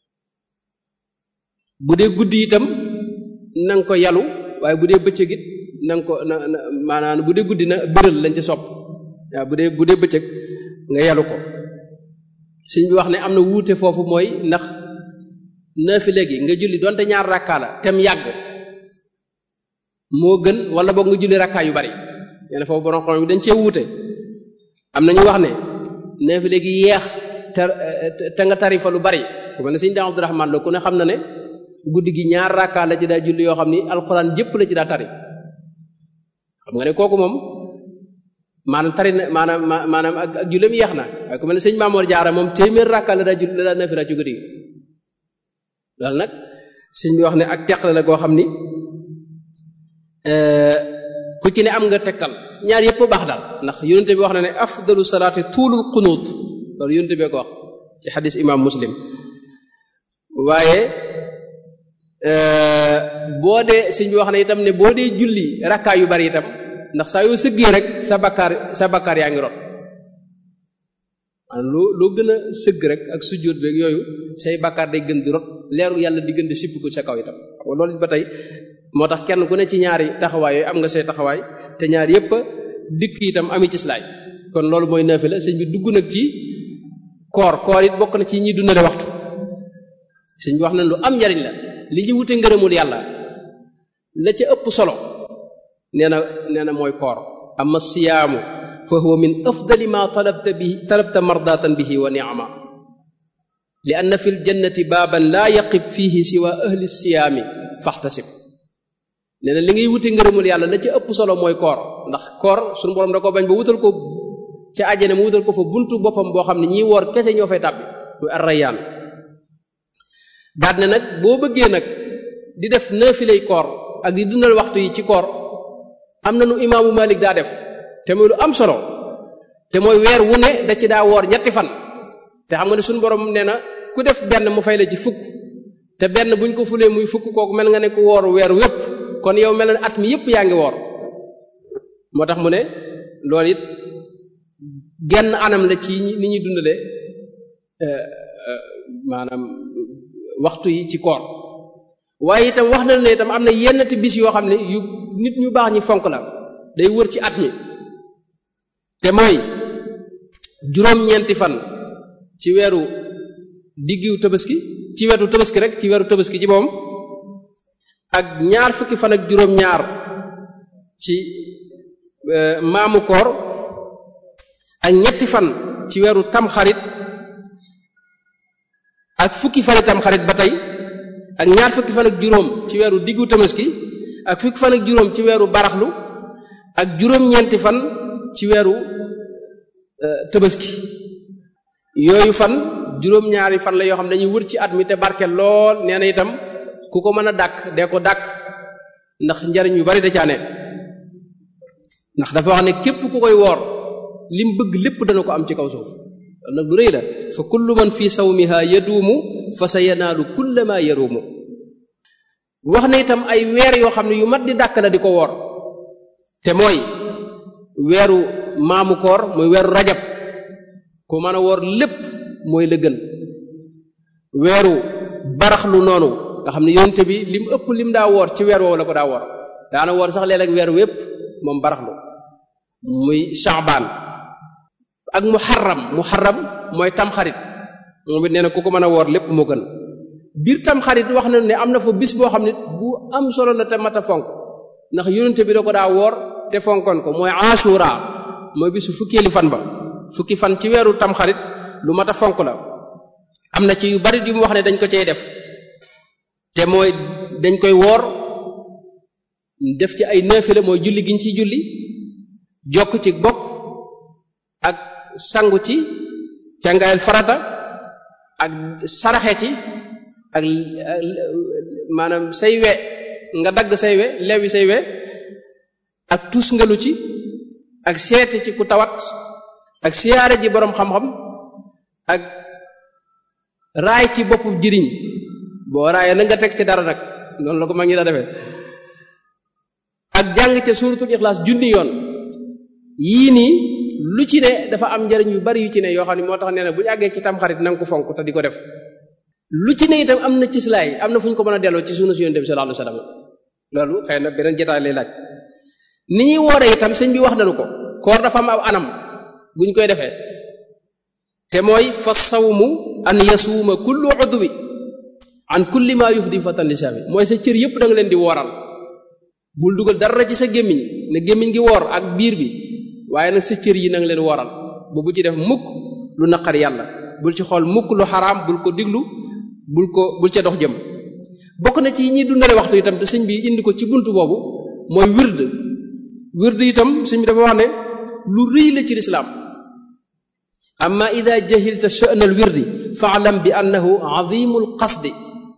bu dee guddi itam na nga ko yalu waaye bu dee bëccëg it na nga ko na na maanaam bu dee guddi na bëral lañ ci sopp waaw bu dee bu dee bëccëg nga yalu ko sëñ bi wax ne am na wuute foofu mooy ndax naafile gi nga julli donte ñaar rakkaa la tem yàgg moo gën wala boog nga julli rakkaa yu bari nee foofu borom xam bi dañ cee wuute am na ñu wax ne naafile gi yeex te te nga tari fa lu bari ku mel ne sëñ daa Abdurahmaan la ku ne xam na ne guddi gi ñaar rakkaa la ci daa julli yoo xam ni alxuraan jëpp la ci daa tari xam nga ne kooku moom maanaam tari na maanaam maanaam ak ak julleem yeex na waaye ku mel ne sëñ Maamoor Jaara moom téeméer rakkaa la daa julli la daa nafila ci guddi gi loolu nag sëñ bi wax ne ak teqale la goo xam ni ku ci ne am nga tegtal ñaar yëpp baax daal ndax yonente bi wax na ne afdalu salaati tuulul qunuut loolu yonente bee ko wax ci xadis imam muslim waaye boo dee sëñ bi wax na itam ne boo dee julli rakkaa yu bari itam ndax saa yoo sëggee rek sa bakkaar sa bakkaar yaa ngi rot maanaam loo loo gën a sëgg rek ak sujjóot beeg yooyu say bakkaar day gën di rot leeru yàlla di gën di sipp ko sa kaw itam xam nga loolu ba tey moo tax kenn ku ne ci ñaari taxawaay yooyu am nga say taxawaay te ñaar yépp dikk itam ami ci slaay kon loolu mooy naafila sëñ bi dugg nag ci koor koor it bokk na ci ñi dundale waxtu sëñ bi wax na lu am njariñ la li ñu wute ngërëmul yàlla la ca ëpp solo nee na nee na mooy koor amma siyaamu fa huwa min afdali ma talabta bihi talabta mardatan bihi wa ni'ama li anna fi ljannati baaban laa yaqib fihi siwa ahli siyaami faxtasib nee na li ngay wuti ngërëmul yàlla la ca ëpp solo mooy koor ndax koor suñu borom da ko bañ ba wutal ko ca àjjana mu wutal ko fa buntu boppam boo xam ne ñiy woor kese ñoo fay tàbbi muy arrayaan daat ne nag boo bëggee nag di def naafilay koor ak di dundal waxtu yi ci koor am na nu imaamu Malik daa def te muy lu am solo te mooy weer wu ne da ci daa woor ñetti fan te xam nga ne suñu borom nee na ku def benn mu fay la ci fukk te benn buñ ko fulee muy fukk kooku mel nga ne ku woor weer wépp kon yow mel na at mi yépp yaa ngi woor moo tax mu ne loolu it genn anam la ci ni ñuy dundale maanaam waxtu yi ci koor waaye itam wax na ne itam am na yennati bis yoo xam ne yu nit ñu baax ñi fonk la day wër ci at mi te mooy juróom-ñeenti fan ci weeru diggiw tabaski ci wetu tabaski rek ci weeru tabaski ci moom ak ñaar fukki fan ak juróom-ñaar ci maamu koor ak ñetti fan ci weeru tamxarit ak fukki fan tamxarit ba tey ak ñaar fukki fan ak juróom ci weeru diggu tabaski ak fukki fan ak juróom ci weeru baraxlu ak juróom-ñeenti fan ci weeru tabaski yooyu fan juróom-ñaari fan la yoo xam ne dañuy wër ci at mi te barke lool nee na itam ku ko mën a dàkk dee ko dàkk ndax njariñ yu bari da caa ne ndax dafa wax ne képp ku koy woor lim bëgg lépp dana ko am ci kaw suuf loolu nag lu rëy la fa kullu man fi sawmiha yaduumu fa sa yanaalu kulla ma yaruumu wax ne itam ay weer yoo xam ne yu mat di dàkk la di ko woor te mooy weeru maamu koor muy weeru rajab ku mën a woor lépp mooy la gën weeru baraxlu noonu nga xam ne yonte bi lim ëpp lim daa woor ci weer woowu la ko daa woor daana woor sax léeg-léeg weer wépp moom baraxlu muy shaabaan ak muharram muharram mooy tamxarit moom it nee na ku ko mën a woor lépp moo gën biir tamxarit wax na ne am na fa bis boo xam ne bu am solo la te mat a fonk ndax yonente bi da ko daa woor te fonkoon ko mooy ashura mooy bisu fukkeeli fan ba fukki fan ci weeru tamxarit lu mat a fonk la am na ci yu bari yu mu wax ne dañ ko cey def te mooy dañ koy woor def ci ay naafila mooy julli giñ ciy julli jokk ci bokk ak sangu ci càngaayal farata ak saraxe ci ak maanaam say we nga dagg say we lewi say we ak tus ngalu ci ak seete ci ku tawat ak siyaare ji boroom xam-xam ak raay ci boppu jiriñ boo raayee na nga teg ci dara nag noonu la ko mag ñi daa defee ak jàng ca suuratul ixlaas junni yoon yii nii lu ci ne dafa am njariñ yu bari yu ci ne yoo xam ne moo tax nee na bu ñu àggee ci tamxarit na nga ko fonk te di ko def lu ci ne itam am na ci silaay am na fu ñu ko mën a delloo ci sunu si yonent bi sallallahu alayhi wasallam loolu xëy na beneen jotaay lay laaj ni ñuy wooree itam sëñ bi wax nañu ko koor dafa am aw anam guñ koy defee te mooy fa sawmu an yasuuma kullu udwi an kulli ma yufdi fatan lisaami mooy sa cër yépp da nga leen di wooral bul dugal dara ci sa gémmiñ ne gémmiñ gi woor ak biir bi waaye nag sa cër yi na nga leen wooral bu bu ci def mukk lu naqar yàlla bul ci xool mukk lu xaraam bul ko diglu bul ko bul ca dox jëm bokk na ci ñi dundale waxtu itam te sëñ bi indi ko ci buntu boobu mooy wird wird itam sëñ bi dafa wax ne lu rëy la ci lislaam amma ida jahilta sha'n al wirdi faalam bi annahu azimul qasdi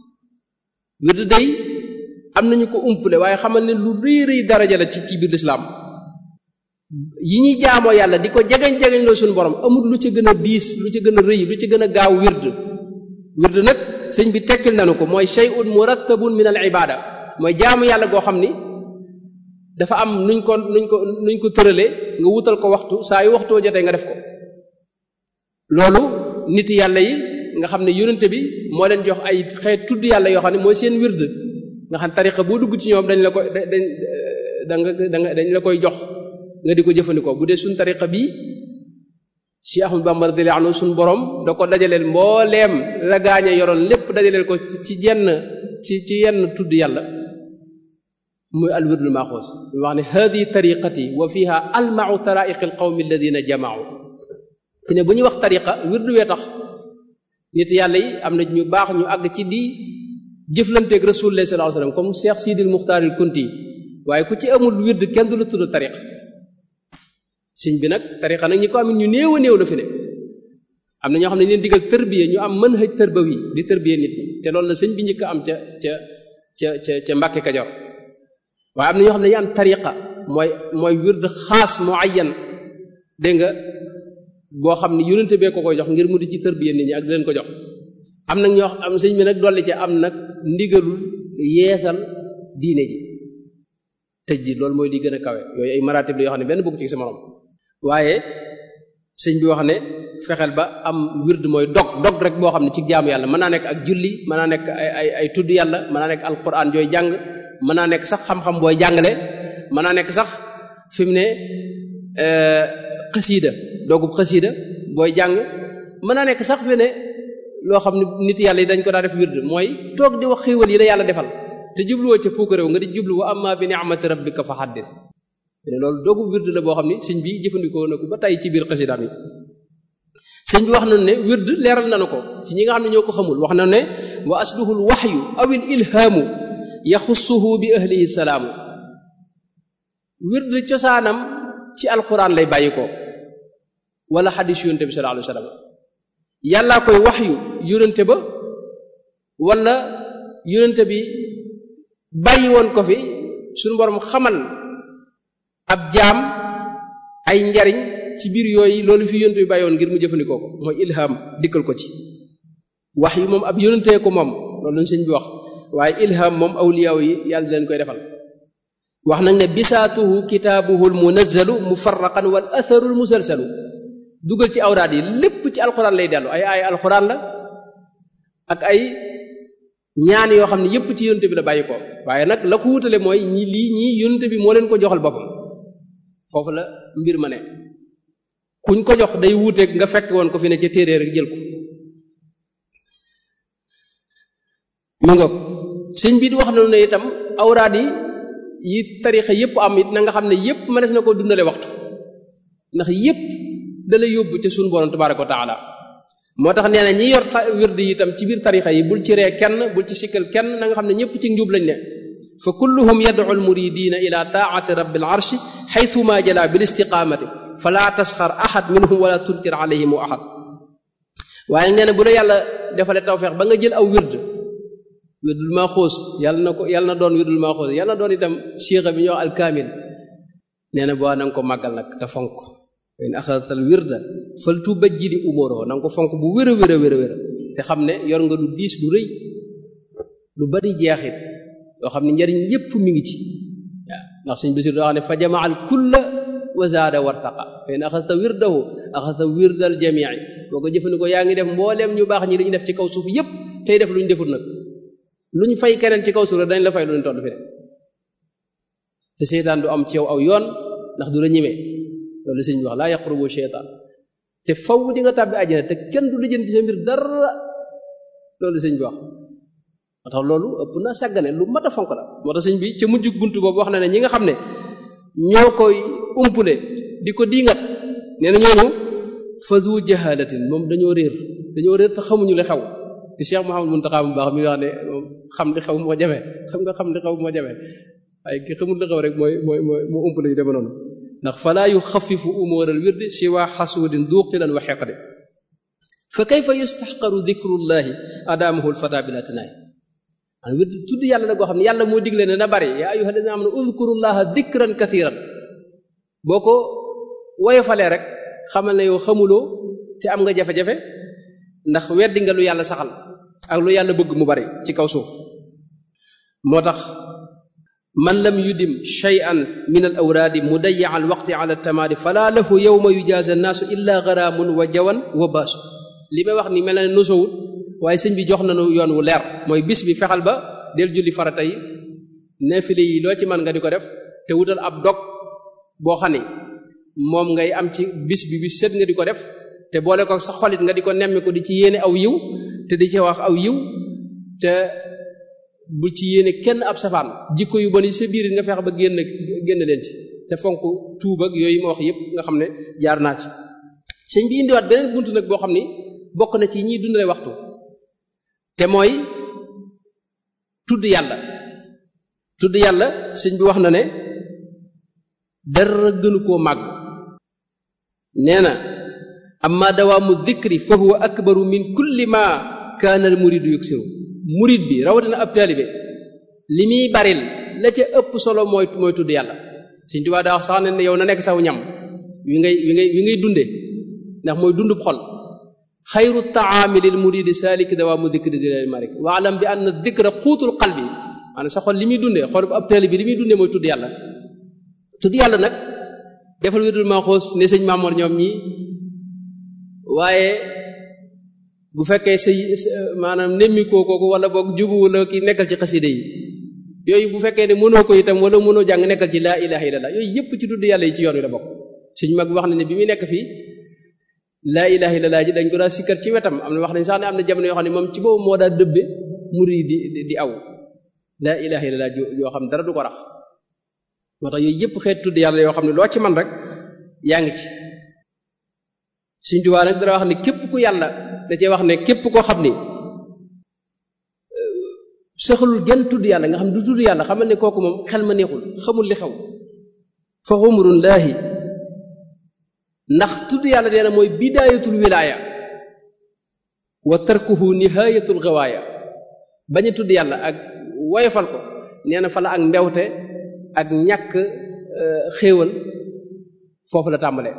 wird day am nañu ko umpale waaye xamal ne lu rëy rëy daraja la ci ci biir lislaam yi ñuy jaamoo yàlla di ko jegeñ-jegeñ loo suñu borom amul lu ci gën a diis lu ci gën a rëy lu ci gën a gaaw wird wird nag sëñ bi tekkil nañu ko mooy shay'un murattabun min al ibada mooy jaamu yàlla goo xam ni dafa am nuñ ko nuñ ko nuñ ko tëralee nga wutal ko waxtu saa yu waxtoo jotee nga def ko loolu nit yàlla yi nga xam ne yonente bi moo leen jox ay xeet tudd yàlla yoo xam ne mooy seen wird nga xam tariqa boo dugg ci ñoom dañ la koy dañ da nga da nga dañ la koy jox nga di ko jëfandikoo bu dee suñ tariqa bii Cheikh Ahmad Bamba radiyallahu anhu suñ borom da ko dajaleel mbooleem la gaañe yoroon lépp dajaleel ko ci yenn ci ci yenn tudd yàlla muy al wirdul maxuus mu wax ne hadi tariqati wa fiha almau taraiqi al qawmi alladina jamaau fi ne bu ñuy wax tariqa wirdu wee tax nit yàlla yi am na ñu baax ñu àgg ci di jëflanteeg rasulullah sallallahu alayhi wasallam comme Cheikh Sidil Muxtaaril Kunti waaye ku ci amul wird kenn du la tudd tariq sëñ bi nag tariqa nag ñi ko am ñu néew a néew la fi ne am na ñoo xam ne leen digal tërbiye ñu am mën hëj tërbawi di tërbiye nit ñi te loolu la sëñ bi njëkk am ca ca ca ca ca Mbàkke Kajoor waaye am na ñoo xam ne ñu am tariqa mooy mooy wird xaas muayyan dégg nga boo xam ne yonente bee ko koy jox ngir mu di ci tërbiye nit ñi ak di leen ko jox am nag ñoo am sëñ bi nag dolli ci am nag ndigalul yeesal diine ji tëj ji loolu mooy li gën a kawe yooyu ay maratib la yoo xam ne benn bokk ci sa morom waaye sëñ bi wax ne fexeel ba am wird mooy dog dog rek boo xam ne ci jaamu yàlla mën naa nekk ak julli mën naa nekk ay ay ay tudd yàlla mën naa nekk alquran jooy jàng mën naa nekk sax xam-xam booy jàngale mën naa nekk sax fi mu ne xasiida doogub xasiida booy jàng mën naa nekk sax fi ne loo xam ne nit yàlla yi dañ ko daa def wird mooy toog di wax xéewal yi la yàlla defal te jubluwoo ca puuk réew nga di jublu wa amma bi ni'mati rabbika fa haddith ne loolu doogu wird la boo xam ne sëñ bi jëfandikoo na ko ba tey ci biir xasidaam yi sëñ bi wax nañu ne wird leeral nañu ko ci ñi nga xam ne ñoo ko xamul wax nañu ne wa asluhul waxyu awil ilhaamu yaxussuhu bi ahlihi salaamu wird cosaanam ci alquran lay bàyyi ko wala xadis yonente bi sallallahu alayhi wa sallam yàllaa koy wax yu yonente ba wala yonente bi bàyyi woon ko fi suñu borom xamal ab jaam ay njariñ ci biir yooyu loolu fi yonente bi bàyyi woon ngir mu jëfandikoo ko mooy ilham dikkal ko ci wax yu moom ab yonentee ko moom loolu lañ sëñ bi wax waaye ilham moom awliyaaw yi yàlla leen koy defal wax nag ne bisaatuhu kitaabuhu almunazzalu mufarraqan wal atharu almusalsalu dugal ci awraad yi lépp ci alxuraan lay dellu ay ay alxuraan la ak ay ñaan yoo xam ne yépp ci yonente bi la bàyyi ko waaye nag la ko wutale mooy ñi lii ñii yonente bi moo leen ko joxal boppam foofu la mbir ma ne kuñ ko jox day wuuteeg nga fekk woon ko fi ne ca téere rek jël ko mu nga sëñ bi di wax na ne itam awraad yi yi tarixa yépp am it na nga xam ne yépp mënees na koo dundale waxtu ndax yépp dalay yóbbu ca suñu borom tabaraka wa taala moo tax nee na ñi yor wird yi itam ci biir tarixa yi bul ci ree kenn bul ci sikkal kenn na nga xam ne ñépp ci njub lañ ne fa kulluhum yad'u almuridina ila taati rabbil arshi xaytuma jala bil istiqamati fala tasxar ahad minhum wala tunkir alayhim ahad waaye nee na bu la yàlla defale tawfeex ba nga jël aw wird wirdul maa xoos yàlla na ko yàlla na doon wirdul maa xoos yàlla na doon itam siixa bi ñuy wax alkaamil nee na boo na nga ko màggal nag te fonk in axadatal wirda fal tubajjili umuroo na nga ko fonk bu wér a wér a wér a wér te xam ne yor nga lu diis lu rëy lu bari jeexit yoo xam ne njariñ yépp mi ngi ci waaw ndax suñ bisir doo xam ne fa jamaa al kulla wa zaada wartaqa fa in axadta wirdahu axadta wirdal jamii boo ko jëfandikoo yaa ngi def mbooleem ñu baax ñi li ñu def ci kaw suuf yépp tey def lu ñu defut nag lu ñu fay keneen ci kaw suuf dañ la fay lu ñu toll fi de te seytaan du am ci yow aw yoon ndax du la ñimee loolu sëñ bi wax laa yaqrubu seytaan te faw di nga tàbbi àjjana te kenn du la jënd ci sa mbir dara loolu sëñ bi wax moo tax loolu ëpp na sàggane lu mat a fonk la moo tax sëñ bi ca mujjug buntu boobu wax na ne ñi nga xam ne ñoo koy umpule di ko diingat nee na ñooñu fadu jahalatin moom dañoo réer dañoo réer te xamuñu li xew di Cheikh Mouhamadou Mountakha bu baax mi wax ne moom xam li xew moo jafe xam nga xam li xew moo jafe waaye ki xamul li xew rek mooy mooy mooy moo umpule yu deme noonu ndax falaa yuxafifu umuural wirdi siwa xasuudin duuqilan wa xeqde fa kayfa yustaxqaru dikrullahi adaamahu lfata bila tinaay an wird tudd yàlla la goo xam ne yàlla moo digle ne na bari yaa ayyuha alladina amanu udkurullaha dikran kathiran boo ko woyofalee rek xamal ne yow xamuloo te am nga jafe-jafe ndax weddi nga lu yàlla saxal ak lu yàlla bëgg mu bari ci kaw suuf moo tax man lam yudim shay'an min al awraadi mudayya al waqti ala tamaadi fala lahu yawma yujaza annaasu illa garaamun wa jawan wa baasu li may wax ni mel na ne nosowut waaye sëñ bi jox nañu yoon wu leer mooy bis bi fexal ba del julli farata yi neefile yi loo ci mën nga di ko def te wutal ab dog boo xam ne moom ngay am ci bis bi bis set nga di ko def te boole ko sa xolit nga di ko nemmi ko di ci yéene aw yiw te di ci wax aw yiw te bu ci yéene kenn ab safaan jikko yu bon yi sa biir nga fexe ba génn génn leen ci te fonk tuub ak yooyu ma wax yépp nga xam ne jaar naa ci sëñ bi indiwaat beneen bunt nag boo xam ni bokk na ci ñiy dundale waxtu te mooy tudd yàlla tudd yàlla sëñ bi wax na ne dara gënu koo màgg nee na amma dawaamu dikri fa huwa akbaru min kulli ma kaana al muridu yuksiru murid bi rawatina ab taalibe li muy baril la ca ëpp solo mooy mooy tudd yàlla Sëñ Tuubaa daa wax sax ne yow na nekk saw ñam wi ngay wi ngay wi ngay dunde ndax mooy dundub xol xayru taami lil muridi salik dawaamu dikri di leen malik waalam bi anna dikra xuutul qalbi maanaam sa xol li muy dundee xol bu ab taalibe li muy dundee mooy tudd yàlla tudd yàlla nag defal wirdul maaxoos ne sëñ Maamoor ñoom ñi waaye bu fekkee sa maanaam nemmikoo kooku wala boog juguwu la ki nekkal ci xaside yi yooyu bu fekkee ne mënoo ko itam wala mënoo jàng nekkal ci laa ilaha illallah yooyu yépp ci tudd yàlla yi ci yoon wi la bokk suñ mag wax na ne bi muy nekk fii laa ilaha illallah ji dañ ko daa sikkar ci wetam am na wax nañ sax ne am na jamono yoo xam ne moom ci boobu moo daa dëbbe muri di di aw laa ilaha illallah yoo xam dara du ko rax moo tax yooyu yépp xeet tudd yàlla yoo xam ne loo ci man rek yaa ngi ci Sëñ Tuubaa nag dara wax ne képp ku yàlla da cee wax ne képp koo xam ni saxalul genn tudd yàlla nga xam du tudd yàlla xamal ne kooku moom xel ma neexul xamul li xew fa xumrun laahi ndax tudd yàlla nee na mooy bidaayatul wilaaya wa tarkuhu nihayatul gawaaya bañ a tudd yàlla ak woyofal ko nee na fa la ak mbewte ak ñàkk xéewal foofu la tàmbalee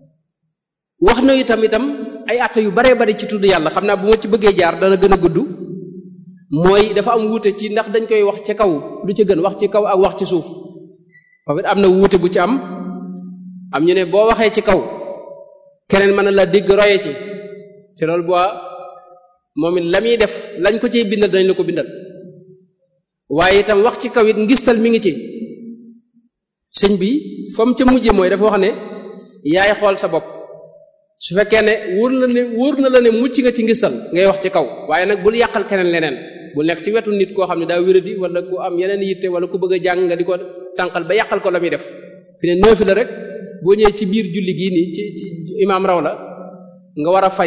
wax na itam itam ay atte yu baree bari ci tudd yàlla xam naa bu ma ci bëggee jaar dana gën a gudd mooy dafa am wuute ci ndax dañ koy wax ci kaw lu ci gën wax ci kaw ak wax ci suuf foofu it am na wuute bu ci am am ñu ne boo waxee ci kaw keneen mën na la dégg roye ci te loolu boo moom it la muy def lañ ko ciy bindal dañ la ko bindal waaye itam wax ci kaw it ngistal mi ngi ci sëñ bi fa mu ca mujje mooy dafa wax ne yaay xool sa bopp su fekkee ne wóor na ne wóor na la ne mucc nga ci ngistal ngay wax ci kaw waaye nag bul yàqal keneen leneen bul nekk ci wetu nit koo xam ne daa wéradi wala ku am yeneen yitte wala ku bëgg a jàng nga di ko tànqal ba yàqal ko la muy def fi ne neefi la rek boo ñëwee ci biir julli gii nii ci ci imaam raw la nga war a fay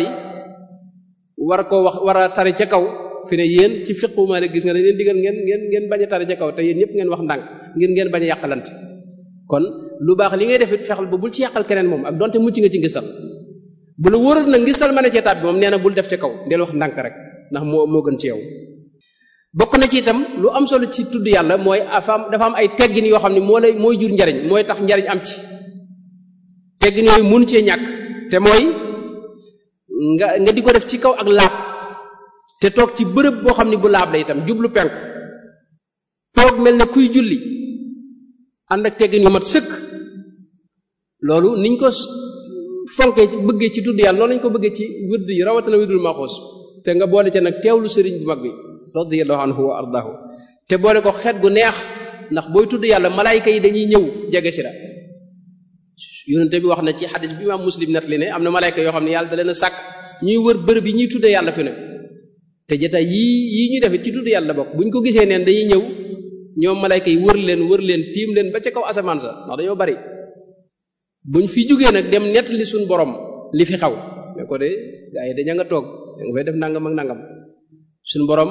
war koo wax war a tari ca kaw fi ne yéen ci fiqu ma ne gis nga dañ leen digal ngeen ngeen ngeen bañ a tari ca kaw te yéen ñëpp ngeen wax ndànk ngir ngeen bañ a yàqalante kon lu baax li ngay def it fexal ba bul ci yàqal keneen moom ak donte mucc nga ci ngistal bu la wóoral nag ngistal mën a cee taat bi moom nee na bul def ca kaw del wax ndànk rek ndax moo moo gën ci yow bokk na ci itam lu am solo ci tudd yàlla mooy dafa am dafa am ay teggin yoo xam ne moo lay mooy jur njariñ mooy tax njariñ am ci teggin yooyu mun cee ñàkk te mooy nga nga di ko def ci kaw ak laab te toog ci bërëb boo xam ne bu laab la itam jublu penku toog mel ne kuy julli ànd ak teggin yu mat sëkk loolu niñ ko fonkee bëggee ci tudd yàlla loolu lañ ko bëggee ci wird yi rawatina wirdul maxuus te nga boole ca nag teewlu sëriñ bu mag bi radiyallahu anhu wa ardahu te boole ko xeet gu neex ndax booy tudd yàlla malaayka yi dañuy ñëw jege si la yonente bi wax na ci xadis bi imaam muslim net li ne am na malaayka yoo xam ne yàlla da leen a sàkk ñuy wër bërëb yi ñuy tuddee yàlla fi ne te jotaay yii yii ñuy defit ci tudd yàlla bokk buñ ko gisee neen dañuy ñëw ñoom malayka yi wër leen wër leen tiim leen ba ca kaw asamaan sa ndax dañoo bari buñ fi jógee nag dem nettali suñ borom li fi xaw ne ko de gaa yi daña nga toog da nga fay def nangam ak nangam suñ borom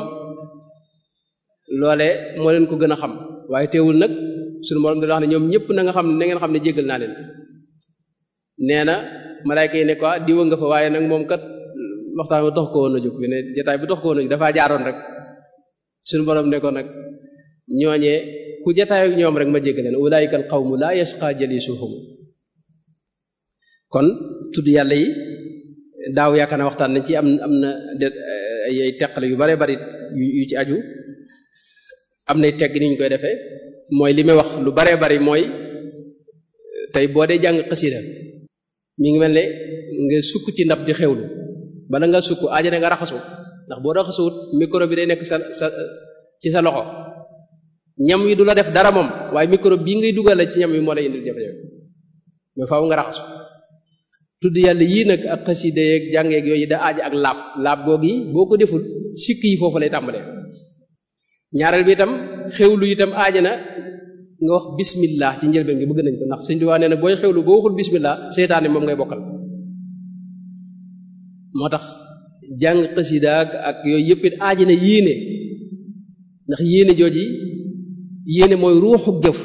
loole moo leen ko gën a xam waaye teewul nag suñ borom da wax ne ñoom ñëpp na nga xam ne na ngeen xam ne jéggal naa leen nee na malayka yi ne ko diwa nga fa waaye nag moom kat waxtaan bi dox ko woon a jóg fi ne jotaay bi dox ko woon a jóg dafaa jaaroon rek suñ borom ne ko nag ñooñee ku jataay ak ñoom rek ma jégg leen ulaayika al qawmu laa yasqa jalisuhum kon tudd yàlla yi daaw yaakaar na waxtaan nañ ci am am na ay teqale yu bare bari yu ci aju am nay tegg ni ñu koy defee mooy li may wax lu bare bari mooy tey boo dee jàng xasida mi ngi mel ne nga sukk ci ndab di xewlu bala nga sukk aajane nga raxasu ndax boo raxasuwut micro bi day nekk sa sa ci sa loxo ñam wi du la def dara moom waaye micro bii ngay dugal ci ñam wi moo lay indil jafe-jafe mais faaw nga raxasu tudd yàlla yii nag ak xasida yeeg jàngeeg yooyu da aaji ak laab laab goog yi boo ko deful sikk yi foofu lay tàmbalee ñaareel bi itam xewlu itam aaji na nga wax bismillah ci njëlbeen gi bëgg nañ ko ndax sëñ Tuubaa nee na booy xewlu boo waxul bismillah seytaane moom ngay bokkal moo tax jàng xasida ak yooyu yëpp it aaji na yéene ndax yéene jooji yéene mooy ruuxu jëf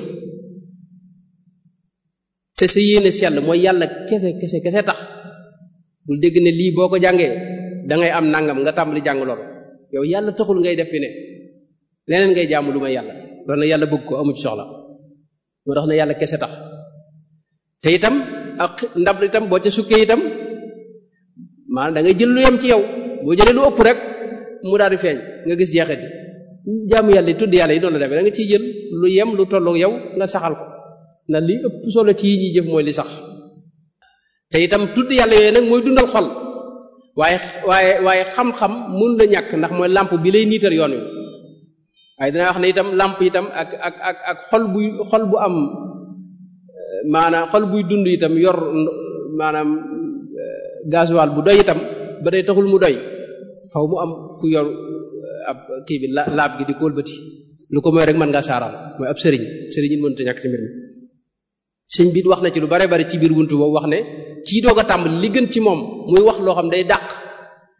te sa yéene sell mooy yàlla kese kese kese tax bul dégg ne lii boo ko jàngee da ngay am nangam nga tàmbali jàng loolu yow yàlla taxul ngay def fi ne leneen ngay jaamu lu may yàlla loolu na yàlla bëgg ko amu ci soxla moo tax ne yàlla kese tax te itam ak ndab itam boo ca sukkee itam maanaam da ngay jël lu yem ci yow boo jëlee lu ëpp rek mu daal di feeñ nga gis jeexit yi jaamu yàlla yi tudd yàlla yi noonu la demee da nga ciy jël lu yem lu tollu yow nga saxal ko na li ëpp solo ci yi ñuy jëf mooy li sax te itam tudd yàlla yooyu nag mooy dundal xol waaye waaye waaye xam-xam mun la ñàkk ndax mooy làmp bi lay niital yoon wi waaye dina wax ne itam làmp itam ak ak ak ak xol buy xol bu am maanaam xol buy dund itam yor maanaam gasoil bu doy itam ba day taxul mu doy faw mu am ku yor ab kii bi la laab gi di ko wëlbati lu ko mooy rek mën ngaa saaraan mooy ab sëriñ sëriñ it mënut a ñàkk ci mbir mi sëñ bi wax na ci lu bare bari ci biir wuntu boobu wax ne kii doog a tàmbali li gën ci moom muy wax loo xam day dàq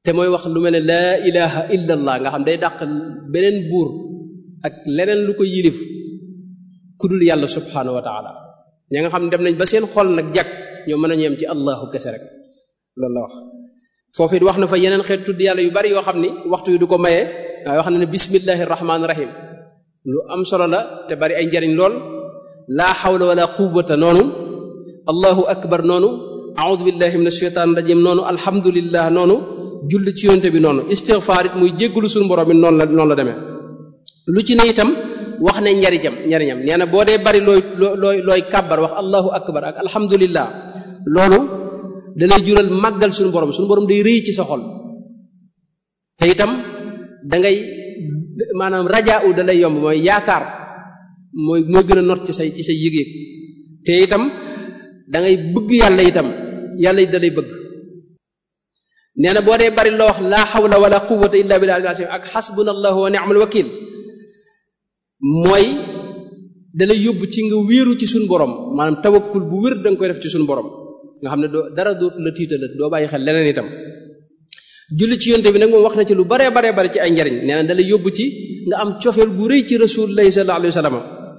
te mooy wax lu mel ne laa ilaha illa allah nga xam day dàq beneen buur ak leneen lu ko yilif ku dul yàlla subhanahu wa taala ña nga xam dem nañ ba seen xol nag jag ñoo mën a ñeem ci allahu kese rek loolu la wax foofu it wax na fa yeneen xeet tudd yàlla yu bari yoo xam ni waxtu yu du ko maye waaye wax na ne bismillahi rahmaani rahim lu am solo la te bari ay njariñ lool laa xawla wala quwwata noonu allahu akbar noonu a'udhu billahi minash shaitanir rajim noonu alhamdulillah noonu julli ci yonte bi noonu istighfar it muy jéggalu suñu borom bi noonu la noonu la demee lu ci ne itam wax ne njariñam njariñam nee na boo dee bari looy looy looy kàbbar wax allahu akbar ak alhamdulillah loolu da lay jural màggal suñu borom suñu borom day rëy ci sa xol te itam da ngay maanaam rajaa u da lay yomb mooy yaakaar mooy mooy gën a not ci say ci say yëg-yëg te itam da ngay bëgg yàlla itam yàlla it da lay bëgg nee na boo dee bari loo wax laa xawla wala quwwata illa billah ak xasbunallahu wa ni'mal wakil mooy da lay yóbbu ci nga wéeru ci suñu borom maanaam tawakkul bu wér da nga koy def ci suñu borom nga xam ne doo dara doo la tiital doo bàyyi xel leneen itam julli ci yonte bi nag moom wax na ci lu baree baree bari ci ay njariñ nee na da lay yóbbu ci nga am cofeel gu rëy ci rasulullahi sallallahu alayhi wa sallam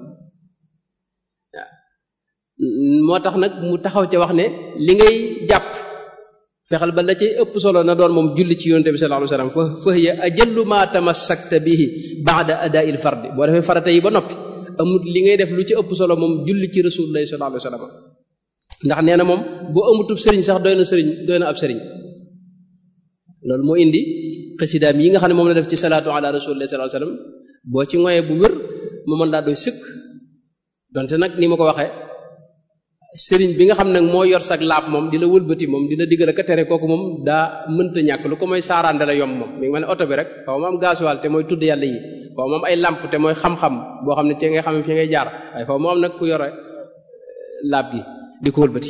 moo tax nag mu taxaw ca wax ne li ngay jàpp fexal ba la cay ëpp solo na doon moom julli ci yonte bi sallallahu alayhi wa sallam fa fa hiya ajallu ma tamassakta bihi ba'da ada'il fardi boo defee farata yi ba noppi amul li ngay def lu ci ëpp solo moom julli ci rasulullahi sallallahu alayhi wa sallam ndax nee na moom boo amutub sëriñ sax doy na sëriñ doy na ab sëriñ loolu moo indi xasidaam yi nga xam ne moom la def ci salaatu ala rasulillahi sallallahu alayhi wasallam boo ci ngoyee bu wér mu mën laa doy sëkk donte nag ni ma ko waxee sëriñ bi nga xam nag moo yor sag laab moom di la wëlbati moom di la digal ak tere kooku moom daa mënta ñàkk lu ko mooy saaraande la yomb moom mi ngi mel ne oto bi rek xaw ma am gasoil te mooy tudd yàlla yi xaw ma am ay lamp te mooy xam-xam boo xam ne ci ngay xam fi ngay jaar waaye xaw ma am nag ku yore laab gi di ko wëlbati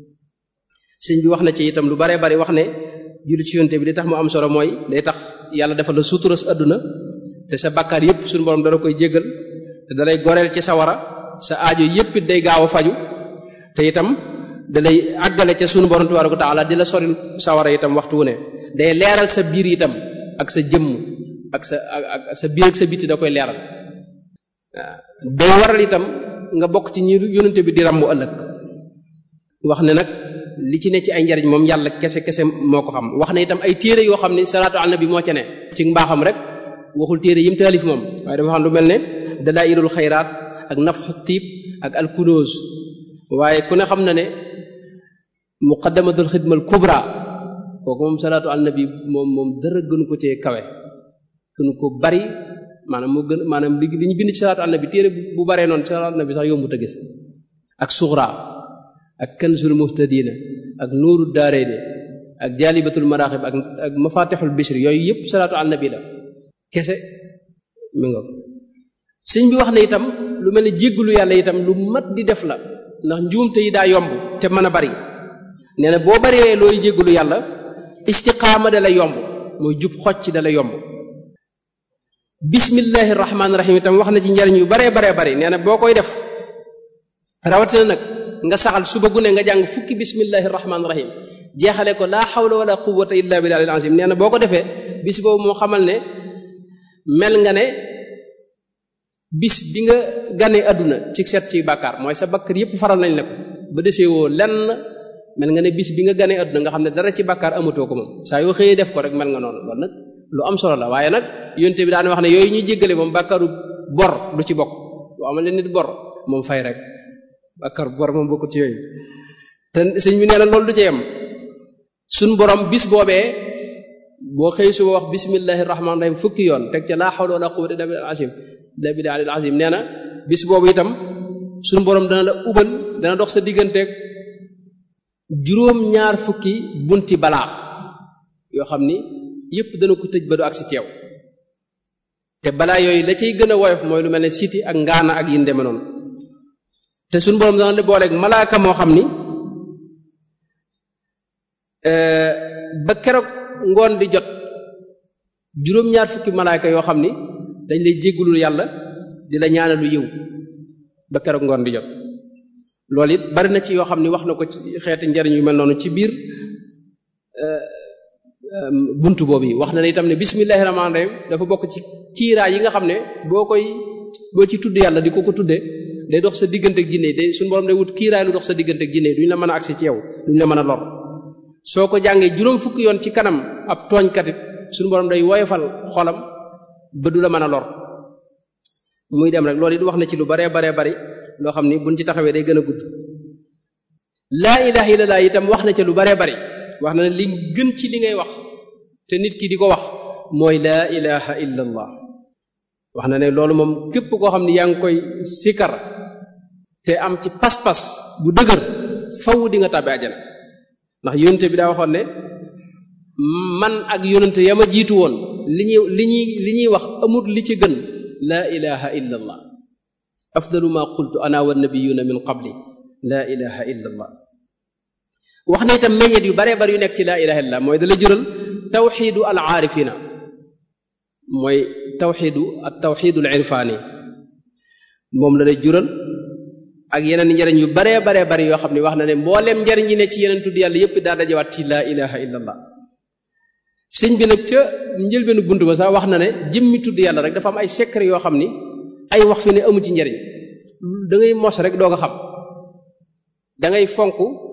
sëñ bi wax na ci itam lu baree bari wax ne julli ci yonte bi li tax mu am solo mooy day tax yàlla defal la suturas àdduna te sa bakkaar yépp suñu borom dala koy jéggal te dalay goreel ci sawara sa aajo yépp it day gaaw a faju te itam dalay àggale ca suñu borom tabaraka wa taala di la soril sawara itam waxtu wu ne day leeral sa biir itam ak sa jëmm ak sa ak sa biir ak sa biti da koy leeral waaw day waral itam nga bokk ci ñi yonente bi di ràmmu ëllëg wax ne nag li ci ne ci ay njariñ moom yàlla kese kese moo ko xam wax ne itam ay téere yoo xam ne salaatu ala nabi moo ca ne ci mbaaxam rek waxul téere yim taalif moom waaye dafa xam lu mel ne dalailul xayraat ak nafxu tiib ak alkunoos waaye ku ne xam na ne muqaddamatul xidmal kubra kooku moom salaatu ala nabi moom moom dara gënu ko cee kawe gënu ko bari maanaam moo gën maanaam li li ñu bind ci salaatu ala nabi téere bu baree noonu salaatu ala nabi sax yombut a gis ak suxra ak kanzul muhtadina ak nuuru daareeni ak jaalibatul maraaxib ak ak mafatixul bishri yooyu yëpp salaatu ala nabi la kese mi nga sëñ bi wax ne itam lu mel ne jéggalu yàlla itam lu mat di def la ndax njuumte yi daa yomb te mën a bari nee na boo baree looy jéggalu yàlla istiqaama da la yomb mooy jub xocc da la yomb bismillahi rahmaani rahim itam wax na ci njariñ yu baree baree bari nee na boo koy def rawatina nag nga saxal suba gu ne nga jàng fukki bismillahi rahmaani rahim jeexale ko laa xawla wala quwwata illa billahi al-azim nee na boo ko defee bis boobu moo xamal ne mel nga ne bis bi nga ganee àdduna ci set ci bàkkaar mooy sa bakkar yépp faral nañ la ko ba desee woo lenn mel nga ne bis bi nga ganee àdduna nga xam ne dara ci bàkkaar amatoo ko moom saa yoo xëyee def ko rek mel nga noonu loolu nag lu am solo la waaye nag yonte bi daan wax ne yooyu ñuy jéggale moom bàkkaaru bor du ci bokk lu amal leen nit bor moom fay rek bàkkaar bor moom bokkut ci yooyu te sëñ bi nee na loolu du ci yem suñ borom bis boobee boo xëy suba wax bismillahi rahmaani rahim fukki yoon teg ca laa hawla wala quwwata illa billahi al-azim illa billahi al-azim nee na bis boobu itam suñ borom dana la ubal dana dox sa digganteeg juróom ñaar fukki bunti balaa yoo xam ni yépp dana ko tëj ba du ak si teew te balaa yooyu la cay gën a woyof mooy lu mel ne siti ak ngaana ak yin deme noonu te suñ borom dana la booleeg malaaka moo xam ni ba keroog ngoon di jot juróom-ñaar fukki malaaka yoo xam ni dañ lay jéggulul yàlla di la ñaanalu yiw ba keroog ngoon di jot loolu it bari na ci yoo xam ni wax na ko ci xeeti njariñ yu mel noonu ci biir buntu boobu yi wax na ne itam ne bismillahi rahmaani rahim dafa bokk ci kiiraay yi nga xam ne boo koy boo ci tudd yàlla di ko ko tudde day dox sa diggante ak jinne day suñu borom day wut kiiraay lu dox sa diggante ak jinne duñ la mën a agsi ci yow duñ la mën a lor soo ko jàngee juróom fukki yoon ci kanam ab tooñkatit suñu borom day woyofal xolam ba du la mën a lor muy dem rek loolu it wax na ci lu baree baree bari loo xam ni buñ ci taxawee day gën a gudd laa ilaha illallah itam wax na ca lu baree bari wax na ne li gën ci li ngay wax te nit ki di ko wax mooy laa ilaha illallah wax na ne loolu moom képp koo xam ne yaa ngi koy sikar te am ci pas-pas bu dëgër faw di nga tàbbi àjjana ndax yonente bi daa waxoon ne man ak yonente ya ma jiitu woon li ñuy li ñuy li ñuy wax amul li ci gën laa ilaha illa allah afdalu ma qultu ana wa nabiyuna min qabli laa ilaha illa allah wax na itam meññet yu baree bari yu nekk ci laa ilaha illa mooy dala jural tawxidu al aarifina mooy tawxidu at tawxidu al irfaani moom la lay jural ak yeneen njariñ yu baree baree bari yoo xam ne wax na ne mbooleem njariñ yi ne ci yeneen tudd yàlla yépp daa dajawaat ci laa ilaha illa allah sëñ bi nag ca njëlbeenu bunt ba sax wax na ne jëmmi tudd yàlla rek dafa am ay secret yoo xam ni ay wax fi ne amu ci njariñ da ngay mos rek doo nga xam da ngay fonk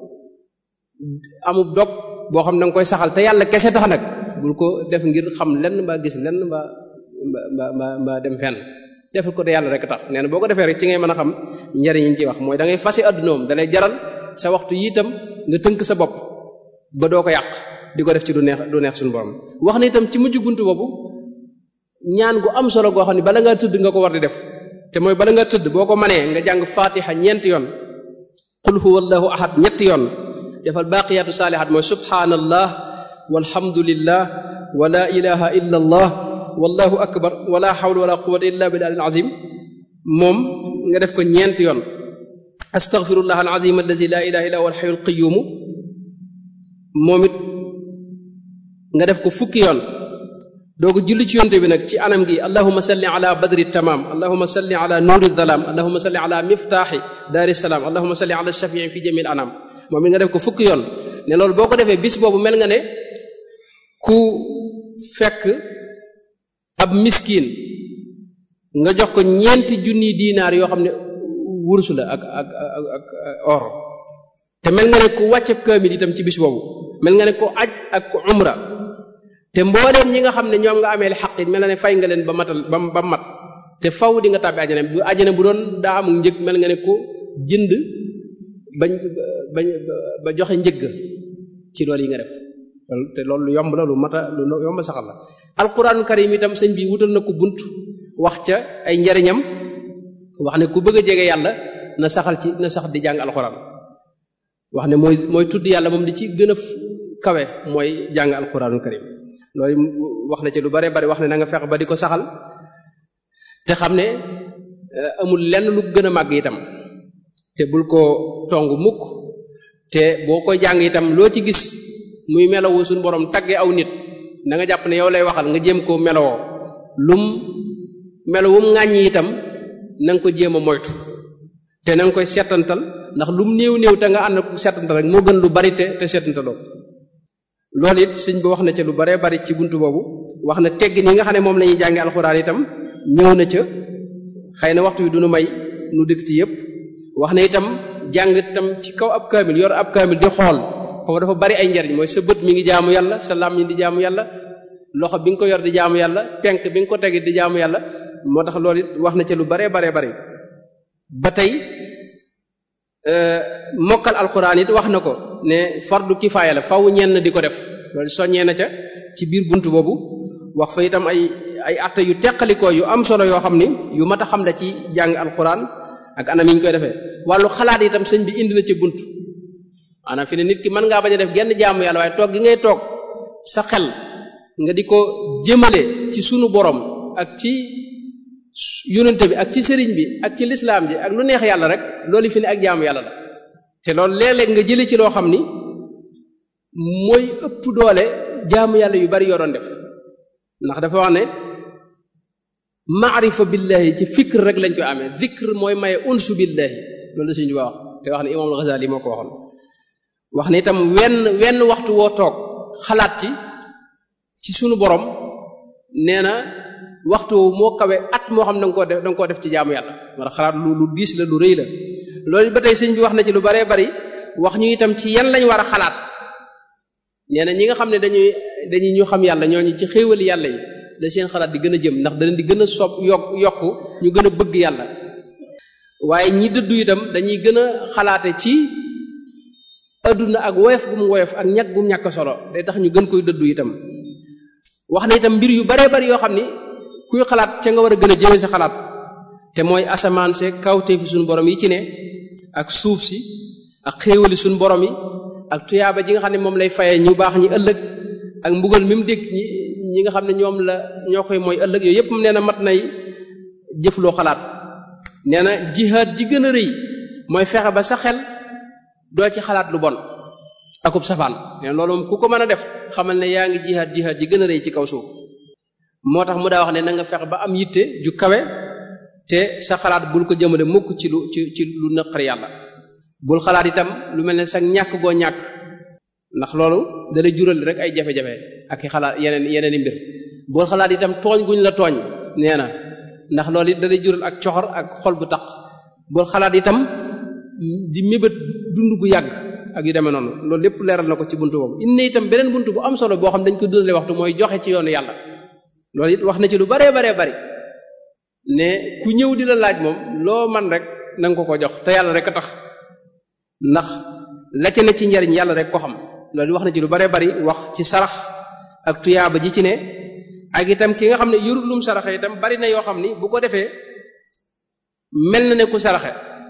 amub dog boo xam ne da nga koy saxal te yàlla kese tax nag bul ko def ngir xam lenn mbaa gis lenn mbaa mbaa mbaa mbaa dem fenn defal ko te yàlla rek tax nee na boo ko defee rek ci ngay mën a xam njariñ yi ñu ci wax mooy da ngay fase addunoom da lay jaral sa waxtu yi itam nga tënk sa bopp ba doo ko yàq di ko def ci du neex du neex suñu borom wax na itam ci mujj buntu boobu ñaan gu am solo goo xam ne bala ngaa tëdd nga ko war di def te mooy bala nga tëdd boo ko manee nga jàng fatiha ñeenti yoon qul huwa allahu ahad ñetti yoon defal baqiyatu saalihat mooy subhanallah walhamdulillah wa la ilaha illa allah wallahu akbar wala hawla wala quwwata illa billahi alazim moom nga def ko ñeenti yoon astaghfirullah alazim allazi la ilaha illa huwa alhayyul qayyum moom it nga def ko fukki yoon doogu julli ci yonte bi nag ci anam gi allahuma salli ala badri tamam allahuma salli ala nuuri dalam allahuma salli ala miftaaxi daari salaam allahuma salli ala shafii fi jamil anam moom it nga def ko fukki yoon ne loolu boo ko defee bis boobu mel nga ne ku fekk ab miskin nga jox ko ñeenti junni diinaar yoo xam ne wursu la ak ak ak ak or te mel nga ne ku wàcceb kaamil itam ci bis boobu mel nga ne ku aj ak ku umra te mbooleem ñi nga xam ne ñoom nga amee xaq it mel na ne fay nga leen ba matal ba ba mat te faw di nga tàbbi àjjana bu àjjana bu doon daa amul njëg mel nga ne ko jënd bañ bañ ba joxe njëgg ci loolu yi nga def te loolu lu yomb la lu mata lu yomb saxal la alquran karim itam sëñ bi wutal na ko bunt wax ca ay njariñam wax ne ku bëgg a jege yàlla na saxal ci na sax di jàng alquran wax ne mooy mooy tudd yàlla moom di ci gën a kawe mooy jàng alquranul karim loolu wax na ci lu bare bari wax ne na nga fex ba di ko saxal te xam ne amul lenn lu gën a màgg itam te bul ko tong mukk te boo koy jàng itam loo ci gis muy melowoo suñu borom tagge aw nit na nga jàpp ne yow lay waxal nga jéem koo melowoo lum melowum ŋàññi itam na nga ko jéem a moytu te na nga koy setantal ndax lum néew néew te nga ànd ko setantal rek moo gën lu bari te te setantaloo loolu it sëñ bi wax na ca lu baree bari ci buntu boobu wax na teggin yi nga xam ne moom la ñuy jànge alxuraan itam ñëw na ca xëy na waxtu wi du nu may nu dëkk ci yépp wax na itam jàng itam ci kaw ab kaamil yor ab kaamil di xool foofu dafa bari ay njariñ mooy sa bët mi ngi jaamu yàlla sa làmmiñ di jaamu yàlla loxo bi nga ko yor di jaamu yàlla penk bi nga ko tegit di jaamu yàlla moo tax loolu it wax na ca lu baree baree bari ba tey mokkal alxuraan it wax na ko ne fardu kifaaya la faw ñenn di ko def loolu soññee na ca ci biir bunt boobu wax fa itam ay ay atte yu teqalikoo yu am solo yoo xam ni yu mat a xam la ci jàng alxuraan ak anam yi ñu koy defee wàllu xalaat itam sëñ bi indi na ca bunt maanaam fi ne nit ki mën ngaa bañ a def genn jaamu yàlla waaye toog gi ngay toog sa xel nga di ko jëmale ci sunu borom ak ci yonente bi ak ci sëriñ bi ak ci lislaam ji ak lu neex yàlla rek loolu fi ne ak jaamu yàlla la te loolu léeg-léeg nga jële ci loo xam ni mooy ëpp doole jaamu yàlla yu bari yoo doon def ndax dafa wax ne maarifa billahi ci fikr rek lañ koy amee dikr mooy maye unsu billahi loolu la suñu wax te wax ne imam al-Ghazali moo ko waxoon wax ne itam wenn wenn waxtu woo toog xalaat ci ci sunu borom nee na waxtu moo kawe at moo xam da nga koo def da nga koo def ci jaamu yàlla war a xalaat lu lu diis la lu rëy la loolu ba tey sëñ bi wax na ci lu baree bari wax ñu itam ci yan lañ war a xalaat nee na ñi nga xam ne dañuy dañuy ñu xam yàlla ñooñu ci xéewali yàlla yi da seen xalaat di gën a jëm ndax da leen di gën a sopp yokk yokku ñu gën a bëgg yàlla waaye ñi dëddu itam dañuy gën a xalaate ci adduna ak woyof gu mu woyof ak ñàkk gu mu ñàkk solo day tax ñu gën koy dëddu itam wax na itam mbir yu baree bari yoo xam ni kuy xalaat ca nga war a gën a jëme sa xalaat te mooy asamaan se kawte fi suñu borom yi ci ne ak suuf si ak xéewali suñu borom yi ak tuyaaba ji nga xam ne moom lay fayee ñu baax ñi ëllëg ak mbugal mi mu dégg ñi ñi nga xam ne ñoom la ñoo koy mooy ëllëg yooyu yépp nee na mat nay jëfloo xalaat nee na jihaad ji gën a rëy mooy fexe ba sa xel doo ci xalaat lu bon akub safaan nee na loolu moom ku ko mën a def xamal ne yaa ngi jihaad jihaad ji gën a rëy ci kaw suuf moo tax mu daa wax ne na nga fexe ba am yitte ju kawe te sa xalaat bul ko jëmale mukk ci lu ci ci lu naqari yàlla bul xalaat itam lu mel ne sa ñàkk goo ñàkk ndax loolu dana jural rek ay jafe-jafe ak i xalaat yeneen yeneen i mbir bul xalaat itam tooñ guñ la tooñ nee na ndax loolu it dana jural ak coxor ak xol bu taq bul xalaat itam di mébét dund gu yàgg ak yu demee noonu loolu lépp leeral na ko ci buntu boobu inne itam beneen buntu bu am solo boo xam dañ ko dundale waxtu mooy joxe ci yoonu yàlla loolu it wax na ci lu baree baree bari ne ku ñëw di la laaj moom loo man rek na nga ko ko jox te yàlla rek a tax ndax la ca ne ci njariñ yàlla rek ko xam loolu wax na ci lu baree bari wax ci sarax ak tuyaaba ji ci ne ak itam ki nga xam ne yorul lum saraxe itam bari na yoo xam ni bu ko defee mel na ne ku saraxe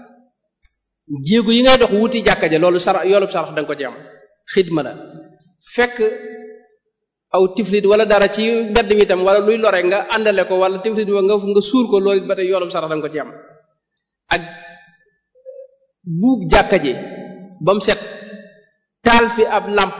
jéego yi ngay dox wuti jàkka ja loolu sarax yoolub sarax da nga ko ci am xidma la fekk aw tiflit wala dara ci mbedd mi itam wala luy lore nga àndale ko wala tiflit wa nga nga suul ko loolu it ba tey yoolub sarax da nga ko ci am ak buub jàkka ji ba mu set taal fi ab làmp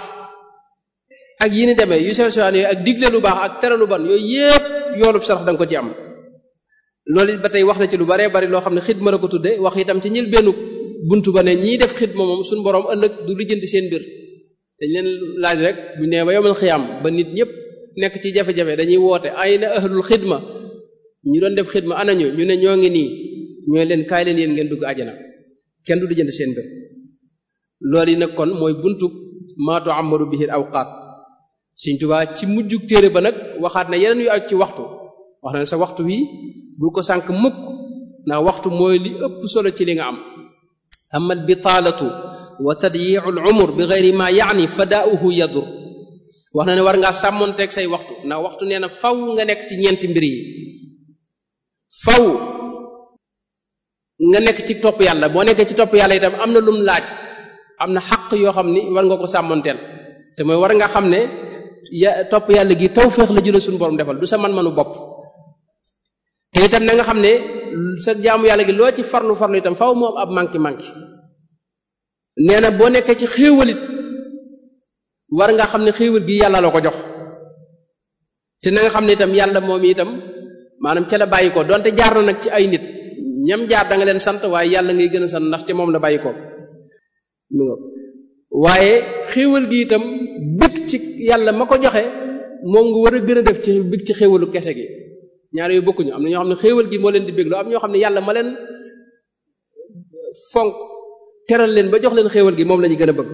ak yi ni demee yu sew sewaan yooyu ak digle lu baax ak tere lu ban yooyu yépp yoolub sarax da nga ko ci am loolu it ba tey wax na ci lu baree bari loo xam ne xidma la ko tudde wax itam ci ñil benn buntu ba ne ñiy def xidma moom suñu borom ëllëg du lijjanti seen mbir dañ leen laaj rek bu nee ba yomal xiyaam ba nit ñëpp nekk ci jafe-jafe dañuy woote ay na ahlul xidma ñu doon def xidma anañu ñu ne ñoo ngi nii ñooy leen kaay leen yéen ngeen dugg àjjana kenn du lijjanti seen mbir loolu yi nag kon mooy buntu maatu amaru bihil awqaat Sëriñ Tuubaa ci mujjug téere ba nag waxaat na yeneen yu ak ci waxtu wax na ne sa waxtu wi bul ko sànk mukk ndax waxtu mooy li ëpp solo ci li nga am amal bitaalatu wa tadyiu al umur bi geyri ma yaani fadaauhu yadur wax na ne war ngaa sàmmonteeg say waxtu ndax waxtu nee na faw nga nekk ci ñeenti mbir yi faw nga nekk ci topp yàlla boo nekkee ci topp yàlla itam am na lum laaj am na xaq yoo xam ni war nga ko sàmmonteel te mooy war nga xam ne ya topp yàlla gi tawféex la jële suñu borom defal du sa man-manu bopp te itam na nga xam ne sa jaamu yàlla gi loo ci farlu farlu itam faw moom ab manki manki nee na boo nekkee ci xéewalit war nga xam ne xéewal gi yàlla la ko jox te na nga xam ne itam yàlla moom itam maanaam ca la bàyyi ko donte jaar na nag ci ay nit ñam jaar da nga leen sant waaye yàlla ngay gën a sant ndax ca moom la bàyyi ko mi nga waaye xéewal gi itam bëgg ci yàlla ma ko joxe moom nga war a gën a def ci bëgg ci xéewalu kese gi ñaar yooyu bokkuñu am na ñoo xam ne xéewal gi moo leen di bégloo am ñoo xam ne yàlla ma leen fonk teral leen ba jox leen xéewal gi moom la ñu gën a bëgg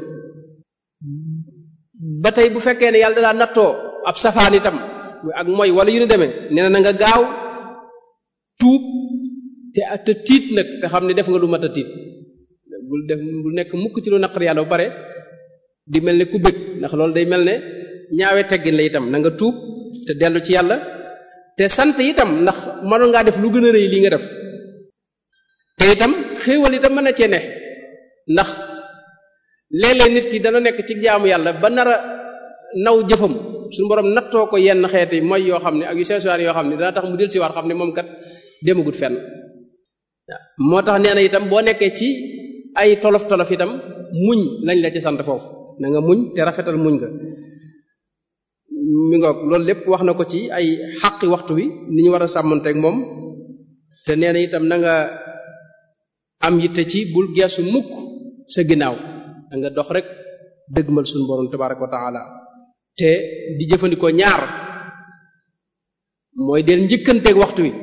ba tey bu fekkee ne yàlla dalaa nattoo ab safaan itam ak mooy wala yu ni demee nee na nga gaaw tuub te te tiit nag te xam ne def nga lu mat a tiit bul def bul nekk mukk ci lu naqar yàlla ba pare di mel ne ku bëgg ndax loolu day mel ne ñaawe teggin la itam na nga tuub te dellu ci yàlla te sant itam ndax mënoon ngaa def lu gën a rëy lii nga def te itam xéewal itam mën na cee ne ndax léeg-léeg nit ki dana nekk ci jaamu yàlla ba nar a naw jëfam suñu borom nattoo ko yenn xeeti mooy yoo xam ne ak yu seesuwaan yoo xam ne dana tax mu del si waat xam ne moom kat demagut fenn moo tax nee na itam boo nekkee ci ay tolof tolof itam muñ lañ la ci sant foofu na nga muñ te rafetal muñ nga mi ngoog loolu lépp wax na ko ci ay xaqi waxtu wi ni ñu war a sàmmanteeg moom te nee na itam na nga am yitte ci bul geesu mukk sa ginnaaw da nga dox rek dëgmal suñu borom tabaraka wa taala te di jëfandikoo ñaar mooy del njëkkanteeg waxtu wi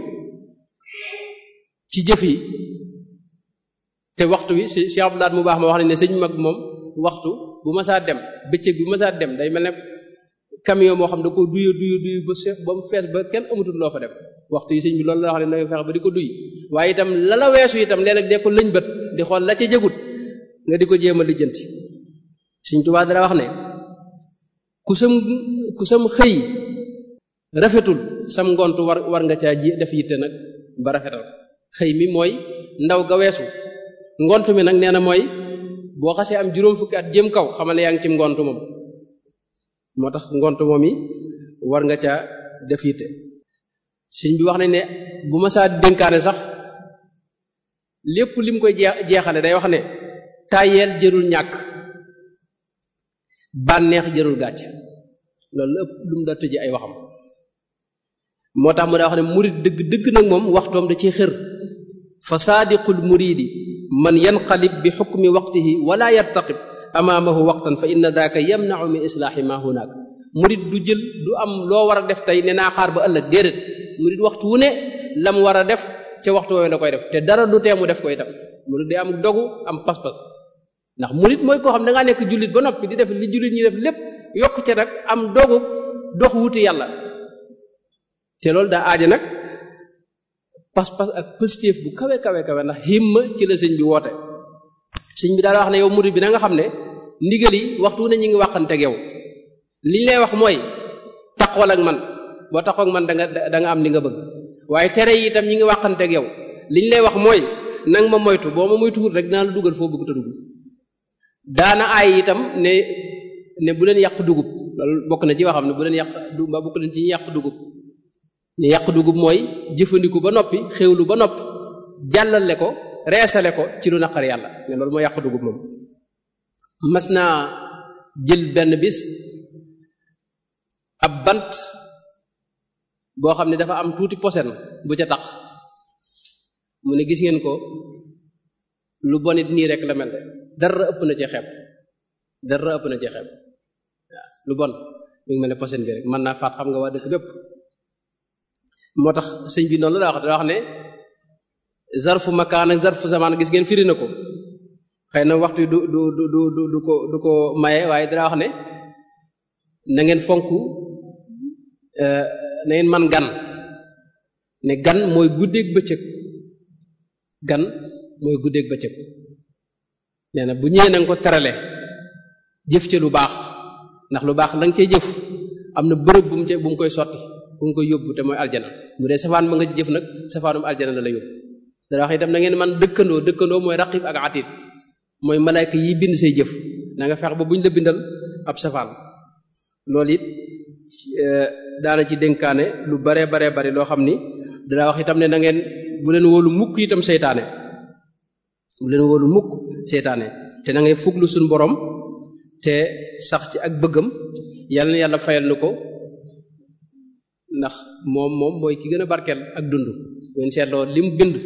ci jëf yi te waxtu wi si si abdulaat mu baax ma wax ne ne sëñ mag moom waxtu bu ma saa dem bëccëg bu ma saa dem day mel ne camion moo xam da ko duyu duyu duyu ba seef ba mu fees ba kenn amatul loo fa dem waxtu yi sëñ bi loolu la wax ne na nga fexe ba di ko duy waaye itam la la weesu itam léeg-léeg dee ko lëñ bët di xool la ca jëgut nga di ko jéem a lijjanti sëñ Tuubaa dara wax ne ku sam ku sam xëy rafetul sam ngont war war nga caa ji def yitte nag ba rafetal xëy mi mooy ndaw ga weesu ngont mi nag nee na mooy boo xasee am juróom fukki at jëm kaw xamal ne yaa ngi ci ngont moom moo tax ngont moom yi war nga caa def yitte sëñ bi wax nañ ne bu ma saa dénkaane sax lépp lim koy jeexale day wax ne tàyyeel jërul ñàkk bànneex jërul gàcce loolu la ëpp lu mu da tëje ay waxam moo tax mu daa wax ne murid dëgg dëgg nag moom waxtoom da ciy xër fa saadiqul muridi man yanqalib bi xukmi waqtihi wala yartaqib amaamahu waqtan fa inna daaka yamnau min islaahi ma hunaak murid du jël du am loo war a def tey ne naa xaar ba ëllëg déedéet murid waxtu wu ne lam war a def ca waxtu woowee la koy def te dara du tee mu def ko itam murid day am dogu am pas-pas ndax murid mooy koo xam da ngaa nekk jullit ba noppi di def li jullit ñi def lépp yokk ca nag am dogu dox wuti yàlla te loolu daa aaja nag pas-pas ak positif bu kawe kawe kawe ndax himma ci la sëñ bi woote sëñ bi daal wax ne yow murid bi na nga xam ne ndigal yi waxtu ne ñu ngi waxanteeg yow liñ lay wax mooy taxool ak man boo taxoo ak man da nga da nga am li nga bëgg waaye tere yi itam ñi ngi waxanteeg yow liñ lay wax mooy nang ma moytu boo ma moytuwul rek dinaa la dugal foo bëgg te dugg daana aay itam ne ne bu leen yàq dugub loolu bokk na ci waxam ne bu leen yàq du ba bokk leen ci ñu yàq dugub ne yàq dugub mooy jëfandiku ba noppi xéwlu ba noppi jàllale ko reesale ko ci lu naqar yàlla ne loolu mooy yàq dugub moom mas naa jël benn bis ab bant boo xam ne dafa am tuuti posen bu ca taq mu ne gis ngeen ko lu bonit nii rek la mel de dara ëpp na ci xeeb dara ëpp na ci xeeb waaw lu bon mi ngi mel ne posen bi rek mën naa faat xam nga waa dëkk bépp moo tax sëñ bi noonu la wax da wax ne zarfu makaan ak zarfu zaman gis ngeen firi na ko xëy na waxtu du du du du du ko du ko maye waaye dara wax ne na ngeen fonk na ngeen man gan ne gan mooy guddeeg bëccëg gan mooy guddeeg bëccëg nee na bu ñëwee na nga ko terale jëf ca lu baax ndax lu baax la nga cee jëf am na bërëb bu mu ca bu mu koy sotti bu mu koy yóbbu te mooy aljana bu dee safaan ba nga jëf nag safaanum aljana la la yóbbu dara wax itam na ngeen man dëkkandoo dëkkandoo mooy raqib ak atid mooy malaayka yi bind say jëf na nga fex ba buñ la bindal ab safaan loolu it daana ci dénkaane lu baree baree bari loo xam ni dana wax itam ne na ngeen bu leen wóolu mukk itam seytaane bu leen wóolu mukk seytaane te na ngay fuglu suñ borom te sax ci ak bëggam yàlla na yàlla fayal nu ko ndax moom moom mooy ki gën a barkeel ak dund ngeen seetloo li mu bind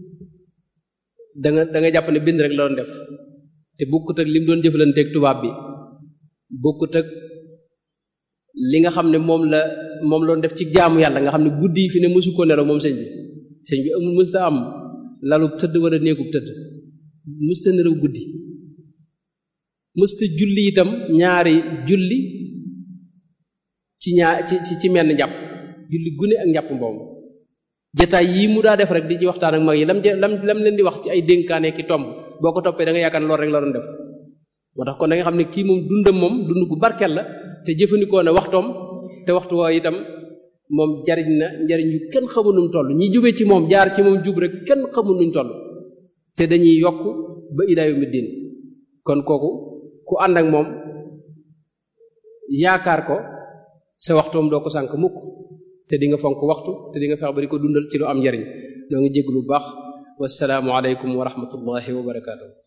da nga da nga jàpp ne bind rek la doon def te bokkut ak li mu doon jëflanteeg tubaab bi bokkut ak li nga xam ne moom la moom la doon def ci jaamu yàlla nga xam ne guddi yi fi ne mësu ko nelaw moom sëñ bi sëñ bi amul mësta am lalub tëdd wala néegub tëdd mësta nelaw guddi mësta julli itam ñaari julli ci ñaar ci ci ci menn njàpp julli gune ak njàpp mboom jataay yii mu daa def rek di ci waxtaan ak mag yi lam lam lam leen di wax ci ay dénkaane ki tomb boo ko toppee da nga yaakaar loolu rek la doon def moo tax kon da nga xam ne kii moom dundam moom dund gu barkeel la te jëfandikoo na waxtoom te waxtu woo itam moom jariñ na njariñ yu kenn xamul nu mu toll ñi jube ci moom jaar ci moom jub rek kenn xamul nuñ toll te dañuy yokk ba ilaa yawmi diin kon kooku ku ànd ak moom yaakaar ko sa waxtoom doo ko sànk mukk te di nga fonk waxtu te di nga fex ba di ko dundal ci lu am njariñ noo ngi jéglu bu baax wasalaamu aleykum wa rahmatullahi wa barakaatu